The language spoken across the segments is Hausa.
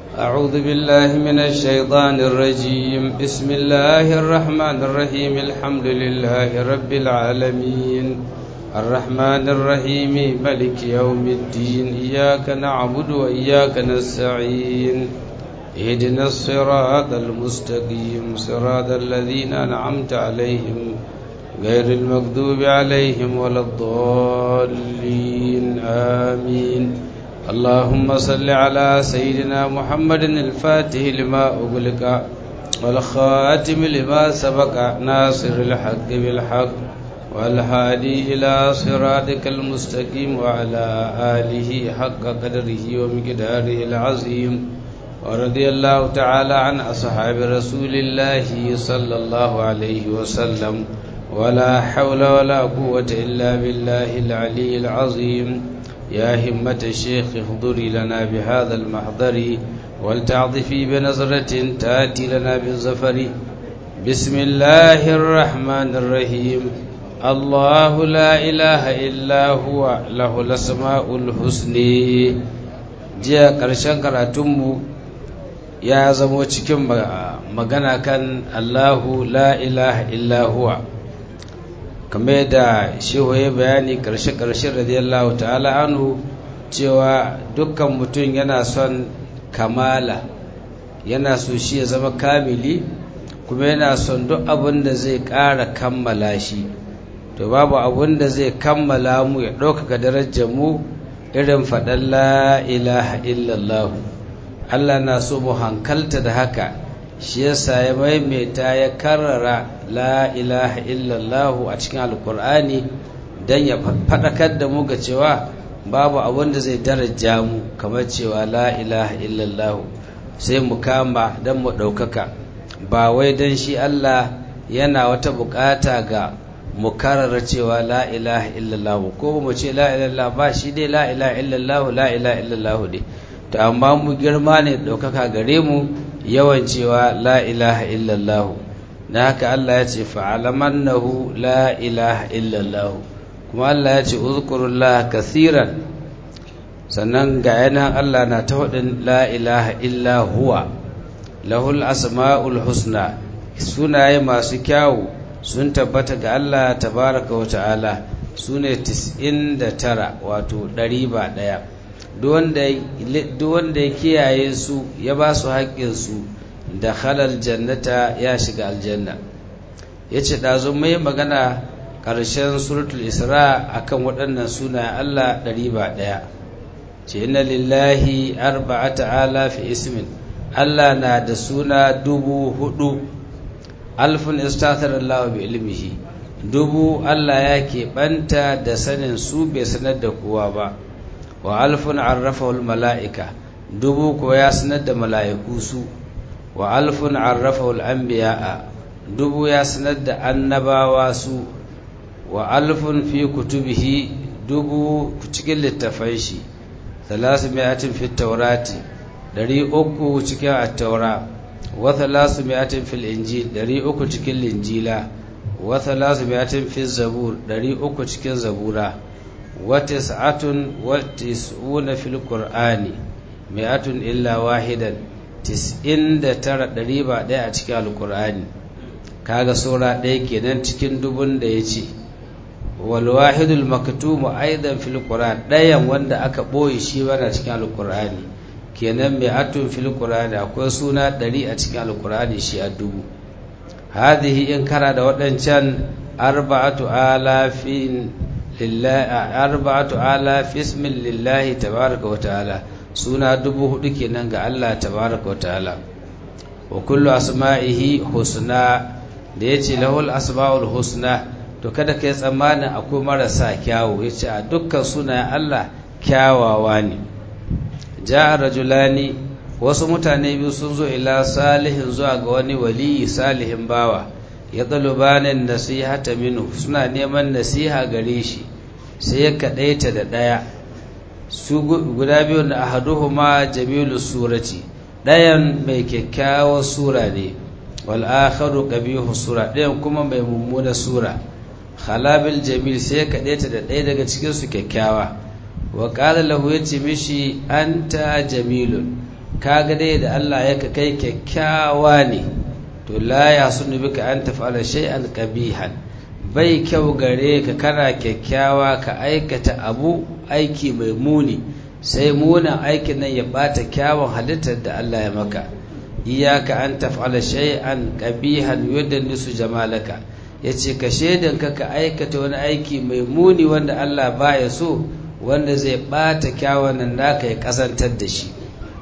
أعوذ بالله من الشيطان الرجيم بسم الله الرحمن الرحيم الحمد لله رب العالمين الرحمن الرحيم ملك يوم الدين إياك نعبد وإياك نستعين اهدنا الصراط المستقيم صراط الذين أنعمت عليهم غير المغضوب عليهم ولا الضالين آمين اللهم صل على سيدنا محمد الفاتح لما أغلق والخاتم لما سبق ناصر الحق بالحق والهادي إلى صراطك المستقيم وعلى آله حق قدره ومقداره العظيم ورضي الله تعالى عن أصحاب رسول الله صلى الله عليه وسلم ولا حول ولا قوة إلا بالله العلي العظيم يا همة الشيخ احضري لنا بهذا المحضر ولتعطفي بنظرة تأتي لنا بالظفر بسم الله الرحمن الرحيم الله لا إله إلا هو له الأسماء الحسنى jiya ƙarshen karatunmu ya zamo cikin magana kan Allahu la ilaha illa huwa kamar da shehu ya bayani karshe-karshe radiyallahu ta'ala anhu cewa dukkan mutum yana son kamala yana so shi ya zama kamili kuma yana son duk abin da zai ƙara kammala shi to babu abin da zai kammala mu ya ɗaukaka darajar mu irin faɗan la ilaha illallahu Allah na so mu hankalta da haka shi yasa ya maimaita ya karrara la ilaha illallah a cikin alkur'ani don ya faɗakar da mu ga cewa babu abin da zai daraja mu kamar cewa la ilaha illallah sai mu kama don mu ɗaukaka ba wai don shi Allah yana wata bukata ga mu karara cewa la ilaha illallah ko mu ce la ilaha ba shi dai la ilaha illallah la ilaha illallah dai to amma mu girma ne ɗaukaka gare mu yawan cewa la ilaha illallah na haka Allah ya ce fa'alamannahu la ilaha illallah kuma Allah ya ce uzkurullah kasiran sannan ga yanan Allah na ta hudin la ilaha illa huwa lahul asma'ul husna sunaye masu kyawu sun tabbata ga Allah tabaraka wa ta'ala sune 99 wato 100 ba daya duk wanda ya kiyaye su ya ba su haƙƙinsu da halal jannata ya shiga aljanna ya ce ɗazu mai magana ƙarshen suratul isra akan waɗannan suna Allah ɗari ba ɗaya ce inna lillahi arba'ata alafi ismin Allah na da suna dubu hudu alfin istatar Allah bi ilmihi dubu Allah ya keɓanta da sanin su bai sanar da kowa ba wa alfun arrafahu mala'ika dubu ko ya sanar da mala'iku su wa alfun arrafahu al'anbiya'a dubu ya sanar da annabawa su wa alfun fi kutubihi dubu cikin littafai shi thalasu mi'atin fi taurati dari uku cikin attaura wa thalasu mi'atin fil injil dari uku cikin linjila wa thalasu mi'atin fi zabur dari uku cikin zabura watis'atun watis'una fil qur'ani mi'atun illa wahidan tis'in da tara ɗari ba ɗaya a cikin alqur'ani kaga sura ɗaya kenan cikin dubun da ya ce wal wahidul maktumu aidan fil qur'an ɗayan wanda aka ɓoye shi bana cikin alqur'ani kenan mi'atun fil qur'ani akwai suna ɗari a cikin alqur'ani shi a dubu hadhihi in kara da waɗancan arba'atu alafin arba'atu ala fismin lillahi tabaraka wa ta'ala suna dubu hudu kenan ga Allah tabaraka wa ta'ala wa kullu asma'ihi husna da yace lahul asma'ul husna to kada kai tsammanin akwai marasa kyawu yace a dukkan sunayen Allah kyawawa ne ja'a rajulani wasu mutane biyu sun zo ila salihin zuwa ga wani waliyi salihin bawa ya ɗalubanin nasihata minu suna neman nasiha gare shi sai ya kaɗaita da ɗaya su guda biyu da ahaduhuma jamilu surati ɗayan mai kyakkyawar sura ne wal akharu qabihu sura ɗayan kuma mai mummuna sura khalabil jamil sai ya kaɗaita da ɗaya daga cikin su kyakkyawa wa qala lahu yace mishi anta jamilun kaga dai da Allah ya kai kyakkyawa ne to la ya sunu bika an taf'ala shay'an qabihan bai kyau gare ka kana kyakkyawa ka aikata abu aiki mai muni sai munin aikin nan ya bata kyawun halittar da Allah ya maka iyaka an taf'ala shay'an qabihan yudannisu jamalaka yace ka shedan ka ka aikata wani aiki mai muni wanda Allah baya so wanda zai bata kyawun nan naka ya kasantar da shi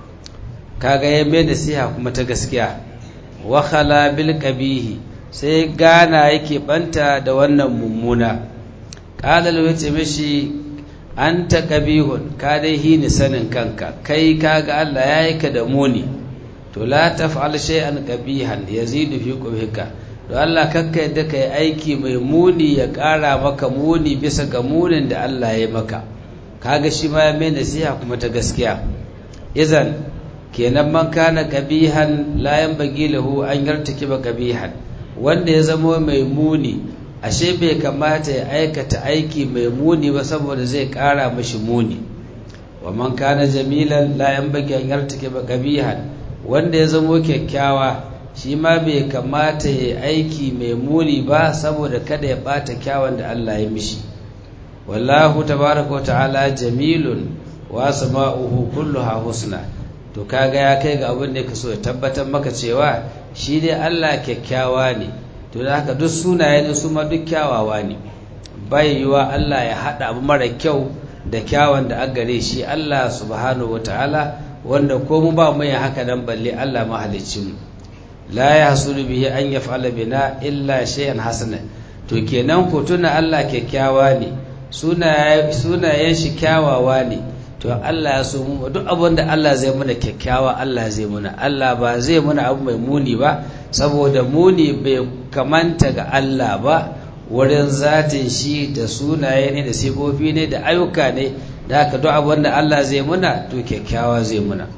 kaga ya mai nasiha kuma ta gaskiya wa khala bil qabihi sai gana yake banta da wannan mummuna qala lahu yace mishi anta qabihun ka dai hini sanin kanka kai kaga Allah yayi ka da muni to la taf'al shay'an qabihan yazidu fi qubhika to Allah kakka yadda kai aiki mai muni ya ƙara maka muni bisa ga munin da Allah ya maka kaga shi ma ya mai nasiha kuma ta gaskiya izan kenan man kana qabihan la yanbaghi lahu an yartakiba qabihan wanda ya zama mai muni ashe bai kamata ya aikata aiki mai muni ba saboda zai ƙara mashi muni wa man kana jamilan la yanbaghi an yartakiba qabihan wanda ya zamo kyakkyawa shi ma bai kamata ya aiki mai muni ba saboda kada ya bata kyawun da Allah ya mishi wallahu tabaraka wa ta'ala jamilun wa sama'uhu kulluha husna to kaga ya kai ga abin da ka so ya tabbatar maka cewa shi dai Allah kyakkyawa ne to da haka duk sunaye ne su ma duk kyawawa ne bai yiwa Allah ya hada abu mara kyau da kyawun da aka gare shi Allah subhanahu wa ta'ala wanda ko mu ba mu yin haka nan balle Allah mahalicin mu la yahsulu bihi an yaf'ala bina illa shay'an hasana to kenan ko tuna Allah kyakkyawa ne sunayen shi kyawawa ne to Allah ya so mu duk abin da Allah zai muna kyakkyawa Allah zai muna Allah ba zai muna abu mai muni ba saboda muni bai kamanta ga Allah ba wurin zatin shi da sunaye ne da sifofi ne da ayyuka ne da haka duk abin da Allah zai muna to kyakkyawa zai muna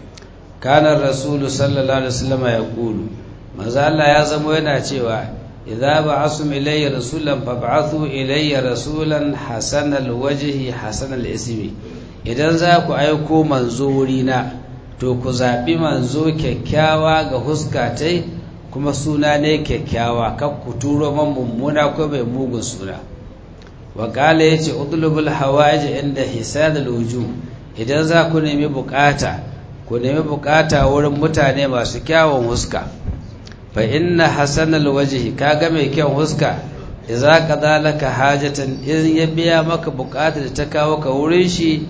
kanar rasulu sallallahu alaihi wasallam ya kulu manzo Allah ya zama yana cewa idza ba'asum ilayya rasulan fab'athu ilayya rasulan hasanal wajhi hasanal ismi idan za ku aiko manzo wurina to ku zaɓi manzo kyakkyawa ga huskatai kuma suna ne kyakkyawa kan ku turo man mummuna ko mai mugun suna wa ƙala ya ce udulubul hawaji inda hisadul wuju idan za ku nemi bukata ku nemi bukata wurin mutane masu kyawun huska fa inna hasanal wajhi kaga mai kyan huska idza qada laka hajatan in ya biya maka bukata da ta kawo ka wurin shi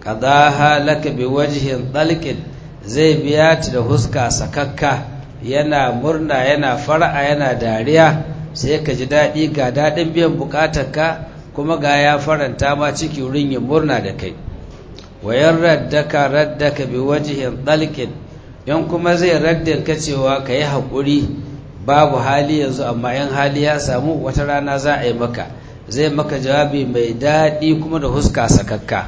qadaha laka bi wajhin dalqin zai biya ta da huska sakakka yana murna yana fara'a yana dariya sai ka ji daɗi ga daɗin biyan bukatarka kuma ga ya faranta ma ciki wurin yin murna da kai wayan raddaka raddaka bi wajhin dalqin in kuma zai raddin ka cewa ka yi haƙuri babu hali yanzu amma in hali ya samu wata rana za a yi maka zai maka jawabi mai daɗi kuma da huska sakakka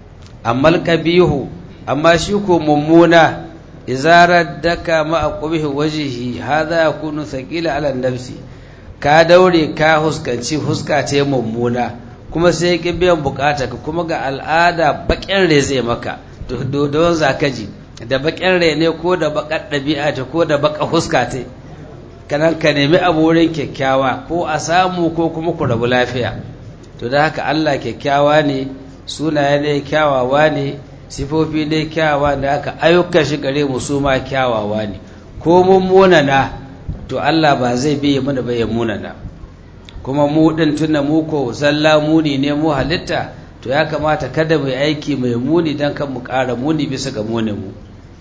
amma alƙabihu amma shi ko mummuna izarar daka ma'a ƙubihi wajihi haza ya kunu saƙila ala nafsi ka daure ka huskanci huska ce mummuna kuma sai ki biyan bukata ka kuma ga al'ada baƙin rai zai maka don zakaji da baƙin rai ne ko da baƙar ɗabi'a ta ko da baƙar huska ta kanan ka nemi abu wurin kyakkyawa ko a samu ko kuma ku rabu lafiya to da haka Allah kyakkyawa ne sunaye ne kyawawa ne sifofi ne kyawawa da haka ayyukan shi gare mu su ma kyawawa ne ko mun munana to Allah ba zai biye mana ba ya munana kuma mu din tunda mu ko zalla muni ne mu halitta to ya kamata kada mu aiki mai muni dan kan mu ƙara muni bisa ga munin mu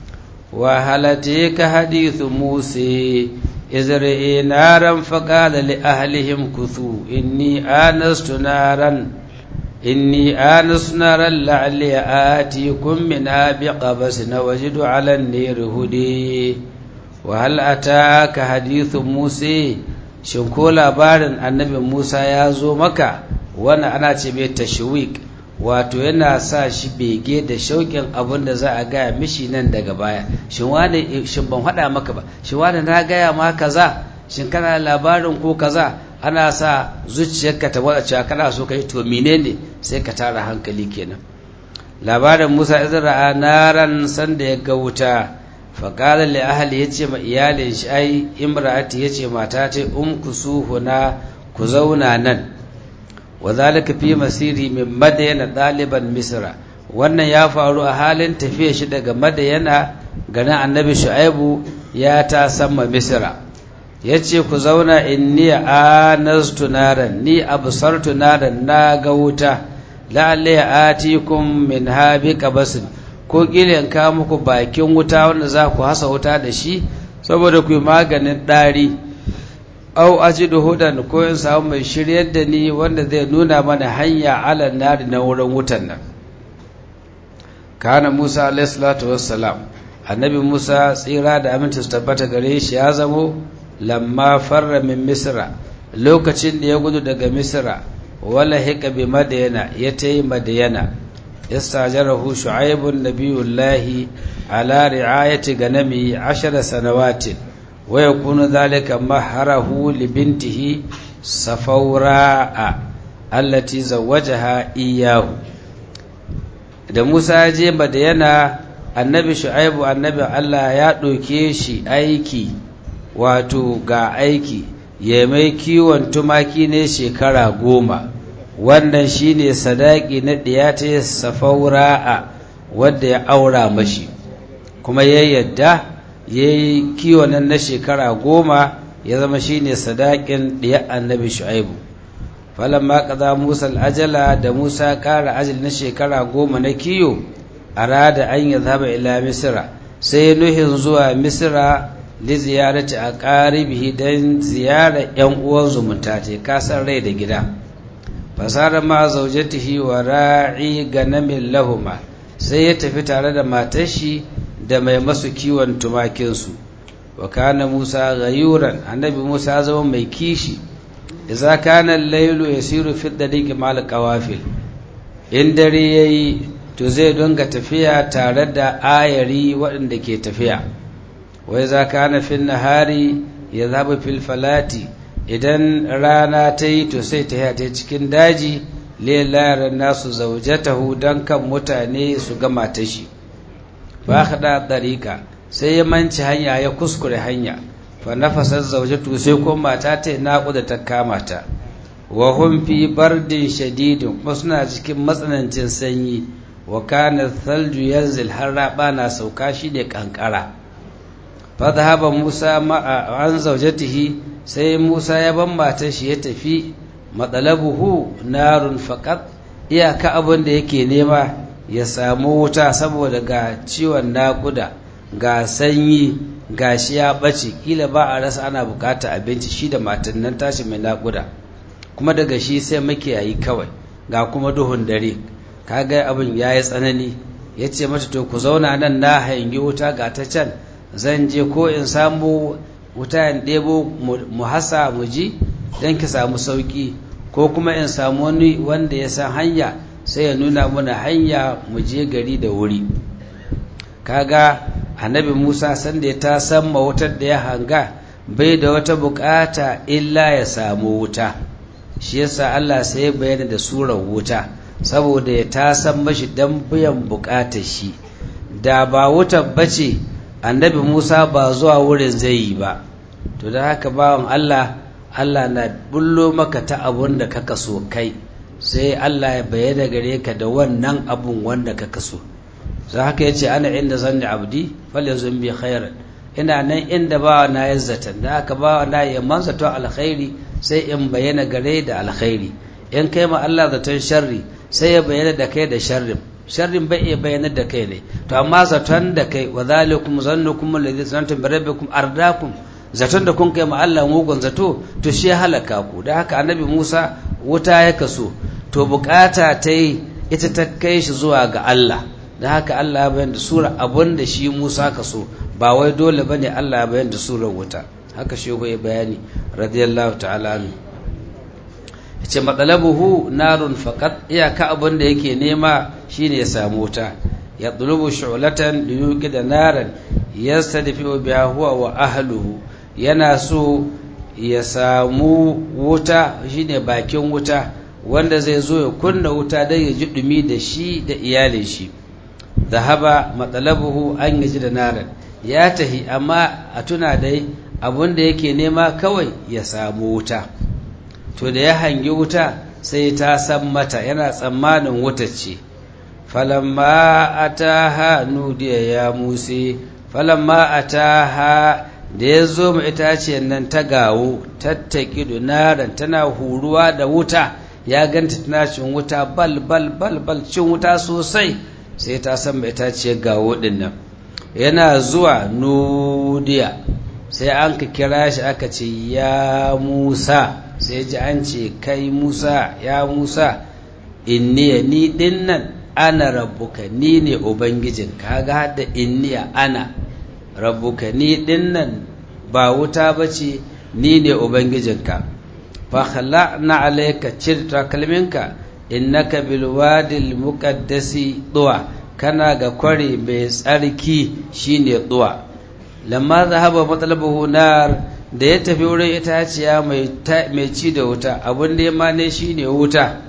wa halatika hadithu musa izra'i naran faqala li ahlihim kuthu inni anastu naran inni anastu naran la'alli atikum min biqabas nawajidu 'ala an-nar hudi wa hal ataka hadithu musa shin ko labarin annabi Musa ya zo maka wannan ana ce mai tashwik wato yana sa shi bege da shauƙin abin da za a gaya mishi nan daga baya shin wani shin ban faɗa maka ba shin wani na gaya ma kaza shin kana labarin ko kaza ana sa zuciyarka ta wada cewa kana so kai to menene sai ka tara hankali kenan labarin Musa izra'a naran sanda ya ga wuta faƙala li ahli yace ma iyalin shi ai imra'ati yace mata ta umkusu huna ku zauna nan wa zalika fi masiri min madayana ɗaliban misra wannan ya faru a halin tafiya shi daga madayana ganin annabi shu'aibu ya ta sama misra ya ce ku zauna inni anastu naran ni absartu naran na ga wuta la'alla ya atikum min habi qabasin ko kilan ka muku bakin wuta wanda za ku hasa wuta da shi saboda ku yi maganin ɗari au ajidu hudan ko in samu mai shiryar da ni wanda zai nuna mana hanya ala nari na wurin wutan nan kana Musa alayhi salatu wassalam annabi Musa tsira da aminci su tabbata gare shi ya zamo lamma farra min misra lokacin da ya gudu daga misra wala hika bi madayana ya tayi madayana istajarahu shu'aibun nabiyullahi ala ri'ayati ganami 10 sanawatin wa yakunu dhalika maharahu li bintihi safawra'a allati zawwajaha iyyahu da Musa ya je Madayana annabi Shu'aibu annabi Allah ya ɗauke shi aiki wato ga aiki ya mai kiwon tumaki ne shekara goma wannan shine sadaki na ɗiyata safaura'a wadda ya aura mashi kuma ya yadda ya yi kiwon nan na shekara goma ya zama shine sadakin ɗiyar annabi Shu'aibu falamma kaza Musa ajala da Musa ƙara ajal na shekara goma na kiyo arada an ya zaba ila Misra sai nuhin zuwa Misra li ziyarati a qaribihi dan ziyara yan uwan zumunta ce kasan rai da gida fasara ma zaujatihi wa ra'i ganamin lahuma sai ya tafi tare da matar shi da mai masu kiwon tumakinsu wa kana Musa ghayuran annabi Musa zama mai kishi idza kana al-laylu yasiru fi dariqi mal qawafil in dare yayi to zai donga tafiya tare da ayari waɗanda ke tafiya wa idza kana fi nahari yadhabu fil falati idan rana ta yi to sai ta ta cikin daji lillahi nasu zawjatahu dan kan mutane su ga matashi fa khada dariqa sai ya manci hanya ya kuskure hanya fa nafasar zaujatu sai ko mata ta naƙuda ta kama ta wa hum fi bardin shadidin kuma suna cikin matsanancin sanyi wa kana thalju yanzil har raba na sauka shi ne kankara fa dhahaba Musa ma an zaujatihi sai Musa ya ban matar shi ya tafi matsalabuhu narun faqat iyaka abin da yake nema ya samu wuta saboda ga ciwon naƙuda ga sanyi ga shi ya ɓace kila ba a rasa ana bukata abinci shi da matan nan tashi mai naƙuda kuma daga shi sai makiyayi kawai ga kuma duhun dare kaga abin ya yi tsanani ya ce mata to ku zauna nan na hangi wuta ga ta can zan je ko in samu wuta in ɗebo mu hasa mu ji don ki samu sauƙi ko kuma in samu wani wanda ya san hanya sai ya nuna mana hanya mu je gari da wuri kaga annabi Musa sanda ya ta samma wutar da ya hanga bai da wata bukata illa ya samu wuta shi yasa Allah sai ya bayyana da surar wuta saboda ya ta san mashi dan biyan bukatar shi da ba wutar bace annabi Musa ba zuwa wurin zai yi ba to da haka bawan Allah Allah na bullo maka ta abun da kaka so kai sai Allah ya bayyana gare ka da wannan abun wanda kaka so za haka ya ce ana inda zanni abdi falyazun bi khairan ina nan inda ba na yazzata da aka ba na yamman zato alkhairi sai in bayyana gare da alkhairi in kai ma Allah zaton sharri sai ya bayyana da kai da sharrin sharrin bai iya bayyana da kai ne to amma zaton da kai wa zalikum zannukum alladhi zanantum bi rabbikum ardakum zaton da kun kai ma Allah mugun zato to shi halaka ku da haka annabi Musa wuta ya kaso to bukata ta yi ita ta kai shi zuwa ga Allah da haka Allah ya bayan da sura abun da shi Musa ka so ba wai dole ba ne Allah ya bayan da surar wuta haka shi ya bayani radiyallahu ta'ala anhu yace matsalabuhu narun faqat iyaka abun da yake nema shine ya samu wuta ya tulubu shu'latan liyuqi da naran yastadfi'u biha huwa wa ahluhu yana so ya samu wuta shine bakin wuta wanda zai zo ya kunna wuta don ya ji dumi da shi da iyalin shi zahaba matsalabuhu an yaji da naran ya tahi amma a tuna dai abin da yake nema kawai ya samu wuta to da ya hangi wuta sai ta san mata yana tsammanin wuta ce falamma ataha nudiya ya musi falamma ataha da ya zo mu itaciyar nan ta gawo tattaki naran tana huruwa da wuta ya ganta tana cin wuta bal bal bal bal cin wuta sosai sai ta san mai itaciyar gawo din nan yana zuwa nudiya sai an ka kira shi aka ce ya musa sai ji an ce kai musa ya musa inniya ni din nan ana rabbuka ni ne ubangijin kaga hada inniya ana rabbuka ni din nan ba wuta bace ni ne ubangijinka fa khala'na alayka cir takalminka innaka bil wadil muqaddasi duwa kana ga kware mai tsarki shine duwa lamma zahaba matlabuhu nar da ya tafi wurin itaciya mai ci da wuta abin da ya mane shine wuta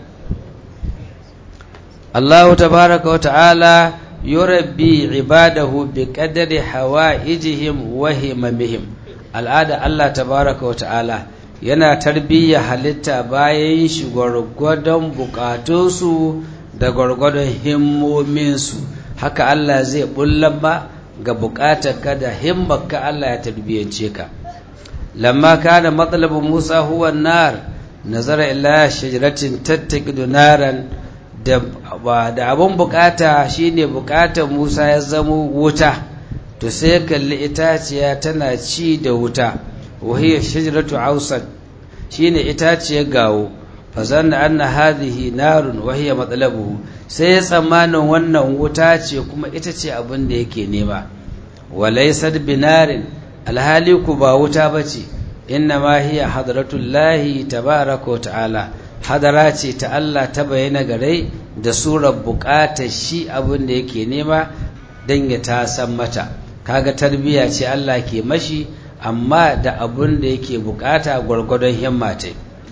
Allah tabaraka wa ta'ala yurabbi ibadahu bi qadri hawaijihim wa himamihim al'ada Allah tabaraka wa ta'ala yana tarbiyya halitta bayan shi gwargwadon bukatunsu da gwargwadon himmominsu haka Allah zai bullan ba ga bukatarka da himmarka Allah ya tarbiyyance ka lamma kana matsalabin Musa huwa nar nazara ila shajaratin tattaqidu naran da da abun bukata shine bukatar Musa ya zamo wuta to sai kalli itaciya tana ci da wuta wahiya shajaratu ausad shine itaciyar gawo fa zanna anna hadhihi narun wahiya matlabuhu sai ya tsammanin wannan wuta ce kuma ita ce abin da yake nema walaysad binarin alhali ku ba wuta bace inna ma hiya hadratullahi tabaraka wa ta'ala hadara ce ta Allah ta bayyana gare da surar bukatar shi abin da yake nema don ya ta san mata kaga tarbiya ce Allah ke mashi amma da abin da yake bukata gwargwadon himma ta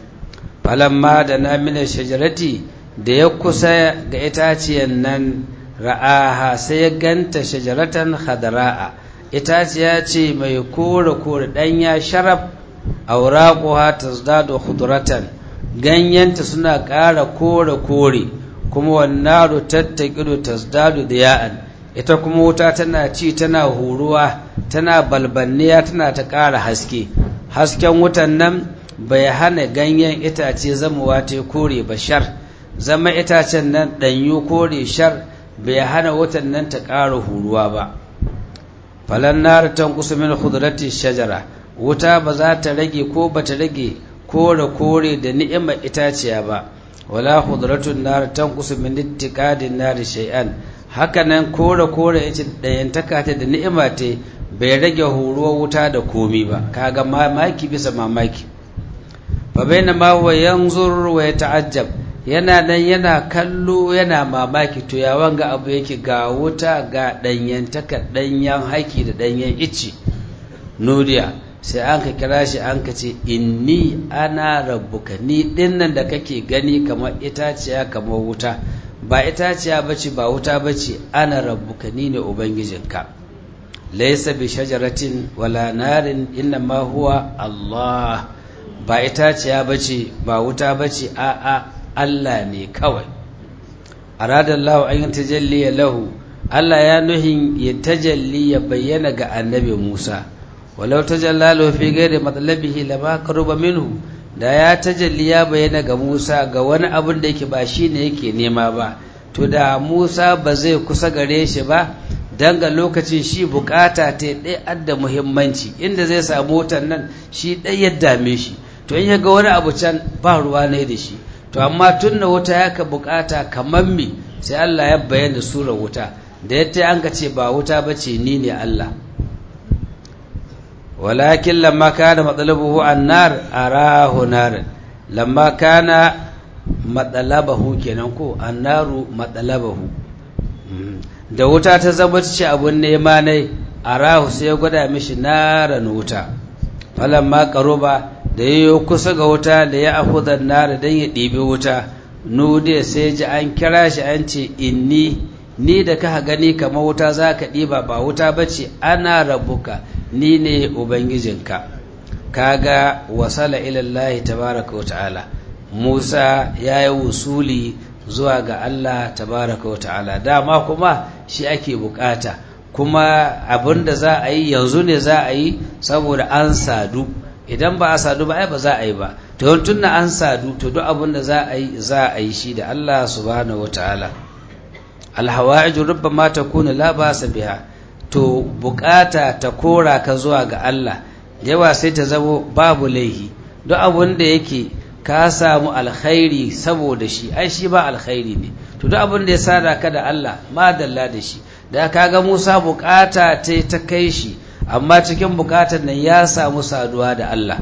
falamma da na mina shajarati da ya kusa ga itaciyar nan ra'aha sai ya ganta shajaratan hadara'a itaciya ce mai kore kore ɗanya sharaf auraquha tazdadu khudratan ganyenta suna ƙara kore kore kuma wannaru tattaqidu tazdadu diya'an ita kuma wuta tana ci tana huruwa tana balbanniya tana ta ƙara haske hasken wutan nan bai hana ganyen itace zamuwa ta kore ba shar zama itacen nan ɗanyu kore shar bai hana wutan nan ta ƙara huruwa ba falan nar tanqusu min khudrati shajara wuta ba za ta rage ko ba ta rage kore kore da ni'imar itaciya ba wala khudratun nar tanqusu min ittiqadin nar shay'an hakanan kore kore yace dayantaka ta da ni'ima ta bai rage horuwar wuta da komi ba kaga mamaki bisa mamaki fa bainama huwa yanzur wa yata'ajjab yana nan yana kallo yana mamaki to ya wanga abu yake ga wuta ga danyantaka danyen haki da danyen icci nuriya sai an ka kira shi an ka ce inni ana rabbuka ni dinnan da kake gani kamar itaciya kamar wuta ba itaciya bace ba wuta bace ana rabbuka ni ne ubangijinka laysa bi shajaratin wala narin inna ma huwa Allah ba itaciya bace ba wuta bace a a Allah ne kawai aradallahu an tajalli lahu Allah ya nuhin ya tajalli ya bayyana ga annabi Musa walau tajalla fi ghairi matlabihi lama qaruba minhu da ya tajalli ya bayyana ga Musa ga wani abin da yake ba shine yake nema ba to da Musa ba zai kusa gare shi ba dan ga lokacin shi bukata ta dai adda muhimmanci inda zai samu wutan nan shi dai ya dame shi to in ya ga wani abu can ba ruwa ne da shi to amma tunna wuta ya ka bukata kamar me sai Allah ya bayyana surar wuta da yadda an ka ce ba wuta bace ni ne Allah ولكن لما كان مطلبه النار أراه نار لما كان مطلبه كننكو النار مطلبه da wuta ta zama ce abun nema ne a rahu sai ya gwada mishi naran wuta falon ma ba da ya yi kusa ga wuta da ya afudan nara don ya ɗibi wuta nude sai ji an kira shi an ce inni ni da ka gani kamar wuta za ka ɗiba ba wuta ba ce ana rabuka ni ne ubangijinka kaga wasala ilallahi tabaraka wa ta'ala musa ya yi wusuli zuwa ga allah tabaraka wa ta'ala dama kuma shi ake bukata kuma abin da za a yi yanzu ne za a yi saboda an sadu idan ba a sadu ba ai ba za a yi ba to tun na an sadu to duk abin da za a yi za a yi shi da Allah subhanahu wataala alhawa'iju rubbama takunu la ba'sa biha to bukata ta kora ka zuwa ga Allah yawa sai ta zamo babu laihi duk abin da yake ka samu alkhairi saboda shi ai shi ba alkhairi ne to duk abin da ya sada ka da Allah madalla da shi da kaga Musa bukata ta ta kai shi amma cikin bukatar nan ya samu saduwa da Allah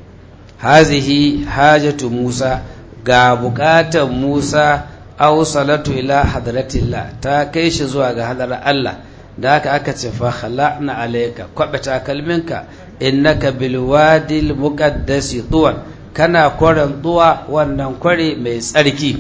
hazihi hajatu Musa ga bukatar Musa aw salatu ila hadratillah ta kai shi zuwa ga hadarar Allah da haka aka ce fa khala'na alayka kwabata kalminka innaka bil wadil muqaddasi tuwan kana kwaran duwa wannan kware mai tsarki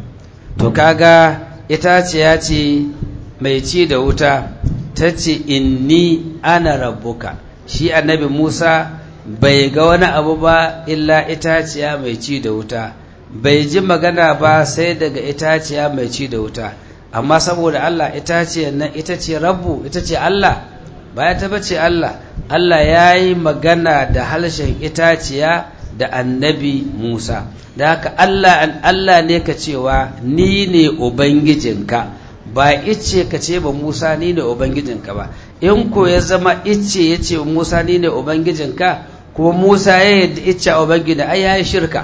to kaga ita ce ya ce mai ci da wuta ta ce inni ana rabbuka shi annabi musa bai ga wani abu ba illa itaciya mai ci da wuta bai ji magana ba sai daga itaciya mai ci da wuta amma saboda allah itaciyar nan ita ce rabbu ita ce allah baya ta bace allah allah ya yi magana da harshen itaciya da annabi musa da haka allah allah ne ka cewa ni ne ubangijinka ba ice ka ce ba Musa ni ne Ubangijinka ba, in ko ya zama ice ya ce Musa ni ne Ubangijinka, kuma Musa ya yadda ice a Ubangiji ai ya yi shirka.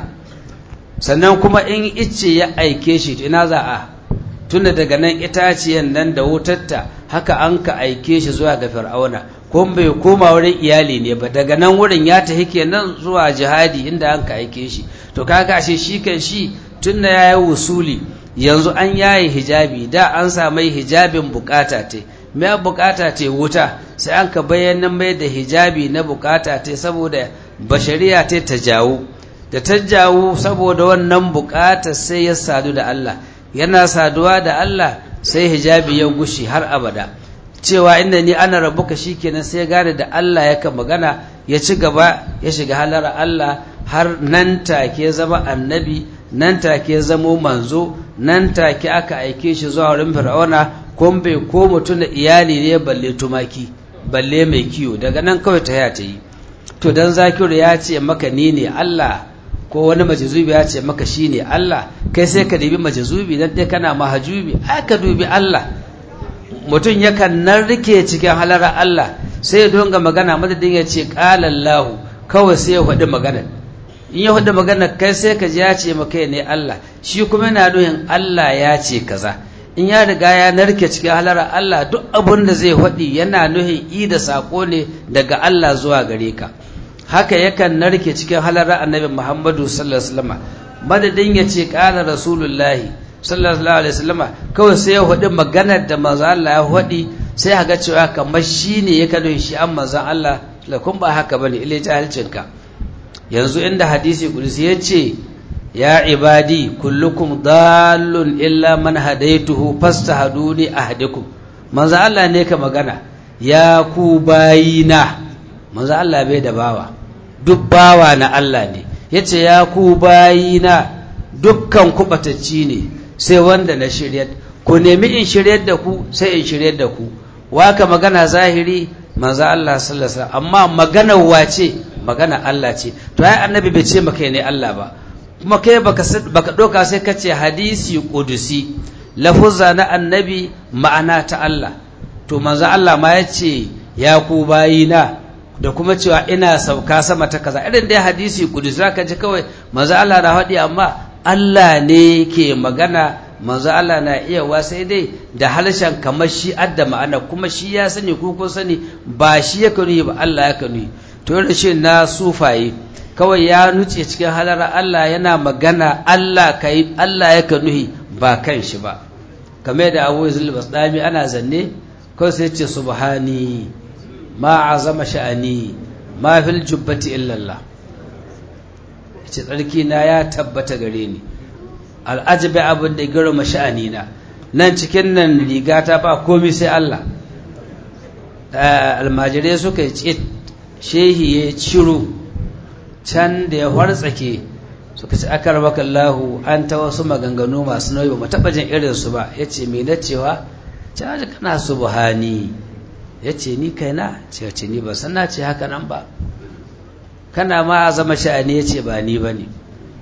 Sannan kuma in ice ya aike shi ina za a tunda daga nan itaciyan nan da wutarta haka an ka aike shi zuwa ga Fir'auna, kuma bai koma wurin iyali ne ba daga nan wurin ya tafi kenan zuwa jihadi inda an ka aike shi. To kaga ashe shi kan shi tunda ya yi wusuli yanzu an yaye hijabi da an samai hijabin bukata te mai bukata te wuta sai an ka bayyana mai da hijabi na bukata te saboda bashariya te ta jawo da ta jawo saboda wannan bukata sai ya sadu da Allah yana saduwa da Allah sai hijabi ya gushi har abada cewa inda ni ana rabuka shikenan sai gane da Allah yaka magana ya ci gaba ya shiga halar Allah har nan take zama annabi nan take zamo manzo nan take aka aike shi zuwa wurin fir'auna kun bai ko mutum da iyali ne balle tumaki balle mai kiwo daga nan kawai ta ya ta yi to dan zakiru ya ce maka ni ne Allah ko wani majazubi ya ce maka shi ne Allah kai sai ka dubi majazubi dan dai kana mahajubi ai ka dubi Allah mutum yakan nan rike cikin halara Allah sai ya donga magana madadin ya ce qala Allah kawai sai ya faɗi magana in ya faɗi magana kai sai ka ji ya ce maka ne Allah shi kuma yana nuhin Allah ya ce kaza in ya riga ya narke cikin halara Allah duk abin da zai faɗi yana nuhin i da saƙo ne daga Allah zuwa gare ka haka yakan narke cikin halara annabi Muhammadu sallallahu alaihi wasallam madadin ya ce ƙara rasulullahi sallallahu alaihi wasallam kawai sai ya faɗi maganar da manzo Allah ya faɗi sai ga cewa kamar shi ne ya kano shi an manzon Allah lakun ba haka bane ile jahilcinka yanzu inda hadisi kudusi ya ce ya ibadi kullukum dallun illa man hadaituhu fastahaduni ahdikum manzo Allah ne ka magana ya ku bayina manzo Allah bai da bawa duk bawa na Allah ne yace ya ku bayina dukkan ku batacci ne sai wanda na shiryar ku nemi in shiryar da ku sai in shiryar da ku waka magana zahiri manzo Allah sallallahu alaihi wasallam amma maganar wace magana Allah ce to ai annabi bai ce maka ne Allah ba kuma kai baka baka doka sai ka ce hadisi qudusi lafuzza na annabi ma'ana ta Allah to manzo Allah ma ya ce ya ku bayina da kuma cewa ina sauka sama ta kaza irin dai hadisi qudusi zaka ji kawai manzo Allah na faɗi amma Allah ne ke magana manzo Allah na iya wa sai dai da harshen kamar shi adda ma'ana kuma shi ya sani ko kun sani ba shi ya kanu ba Allah ya kanu to shi na sufaye kawai ya nuce cikin halara Allah yana magana Allah kai Allah ya kanu ba kan shi ba kamar da Abu Yazid al ana zanne kawai sai ce subhani ma azama sha'ani ma fil jubbati illa Allah ce tsarki na ya tabbata gare ni al'ajabi abin da girma sha'ani na nan cikin nan rigata ba komai sai Allah almajirai suka yi tsit shehi ya ciro can da ya hartsake suka ci akar Allahu an ta wasu maganganu masu nauyi ba taɓa jin irinsu ba ya ce mai na cewa caji kana subhani ya ce ni kaina ce ce ni ba san na ce haka nan ba kana ma a zama sha'ani ya ce ba ni ba ne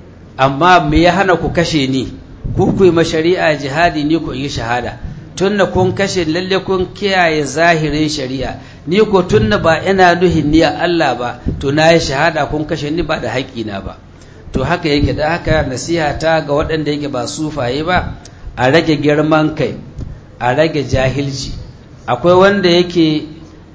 amma me ya hana ku kashe ni ku ku yi mashari'a jihadi ni ku yi shahada tunna kun kashe lalle kun kiyaye zahirin shari'a ni ko tunna ba ina nuhin ni Allah ba to na yi shahada kun kashe ni ba da haƙƙina ba to haka yake da haka nasiha ta ga waɗanda yake ba sufaye ba a rage girman kai a rage jahilci akwai wanda yake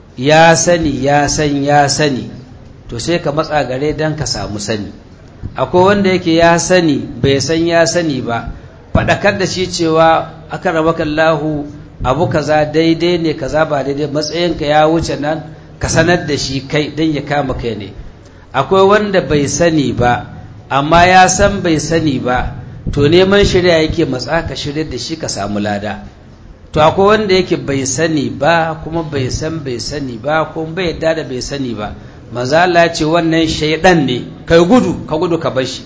ya sani ya san ya sani to sai ka matsa gare don ka samu sani akwai wanda yake ya sani bai san ya sani ba faɗakar da shi cewa aka raba kallahu abu kaza daidai ne kaza ba daidai matsayinka ya wuce nan ka sanar da shi kai don ya kama kai ne akwai wanda bai sani ba amma ya san bai sani ba to neman shirya yake matsa ka shirya da shi ka samu lada to akwai wanda yake bai sani ba kuma bai san bai sani ba kuma bai yadda da bai sani ba maza Allah ce wannan shaidan ne kai gudu ka gudu ka bar shi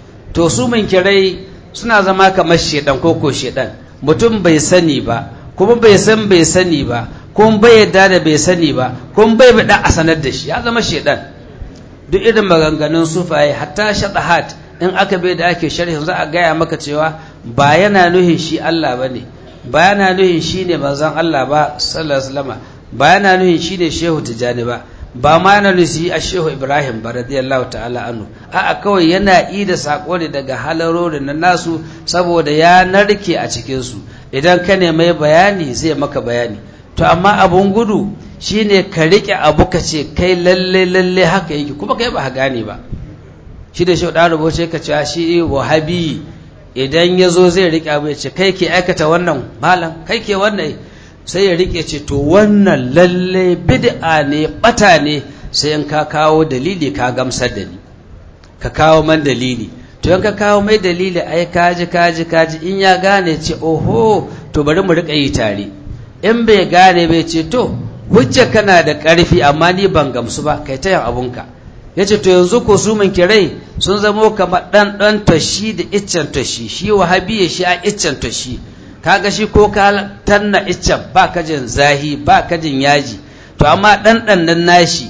to su kirai suna zama kamar shaidan ko ko shaidan mutum bai sani ba kuma bai san bai sani ba kuma bai yadda da bai sani ba kuma bai bada a sanar da shi ya zama shaidan duk irin maganganun sufaye hatta shadahat in aka bai da ake sharhin za a gaya maka cewa ba yana nuhin shi Allah bane ba yana nuhin shi ne manzon Allah ba sallallahu alaihi wasallam ba yana nuhin shi ne shehu tijani ba ba ma yana nuhin shi a shehu ibrahim ba radiyallahu ta'ala anhu a'a kawai yana yi da sako ne daga halarorin na nasu saboda ya narke a cikin su idan ka ne mai bayani zai maka bayani to amma abun gudu shine ka rike abu ka ce kai lalle lalle haka yake kuma kai ba gane ba shi da shi da rubuce ka ce shi wahabi idan ya zo zai riƙe abu ya ce kai ke aikata wannan malam kai ke wannan sai ya riƙe ce to wannan lalle bid'a ne bata ne sai in ka kawo dalili ka gamsar da ni ka kawo man dalili to in ka kawo mai dalili ai kaji kaji kaji in ya gane ce oho to bari mu riƙa yi tare in bai gane bai ce to hujja kana da ƙarfi amma ni ban gamsu ba kai ta yin abunka ya ce to yanzu ko su min kirai sun zamo kamar ɗan ɗan tashi da iccen tashi shi wahabiya shi a iccen tashi kaga shi ko ka tanna iccen ba kajin zahi ba kajin yaji to amma ɗan ɗan nan nashi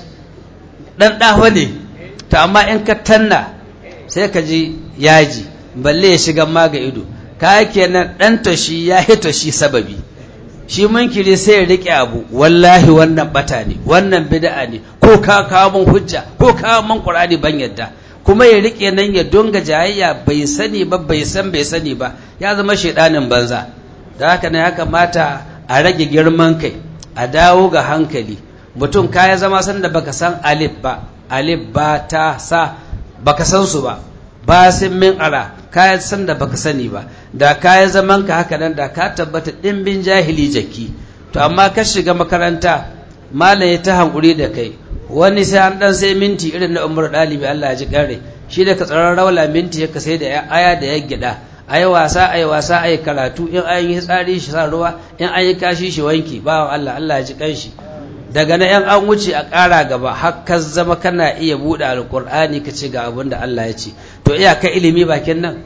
ɗan ɗaho ne to amma in ka tanna sai ka ji yaji balle ya shiga ma ga ido ka kenan ɗan tashi ya hito shi sababi shi munkiri sai ya rike abu wallahi wannan bata ne wannan bid'a ne ko ka kawo mun hujja ko kawo mun qur'ani ban yadda kuma ya rike nan ya donga jayayya bai sani ba bai san bai sani ba ya zama shedanin banza da haka ne ya kamata a rage girman kai a dawo ga hankali mutum kaya zama san da baka san alif ba alif ba ta sa baka san su ba ba sin min ara kayan san da baka sani ba da kayan zaman ka haka nan da ka tabbata dimbin jahili jaki to amma ka shiga makaranta malam ya ta hankuri da kai wani sai an dan sai minti irin na umar dalibi Allah ya ji kare shi da ka tsaron rawla minti ya sai da aya da ya gida ayi wasa ayi wasa ayi karatu in an yi tsari shi sa ruwa in an yi kashi shi wanki bawan Allah Allah ya ji kanshi daga na yan an wuce a ƙara gaba har ka zama kana iya buɗe alƙur'ani ka ce ga abin da Allah ya ce to iyaka ilimi bakin nan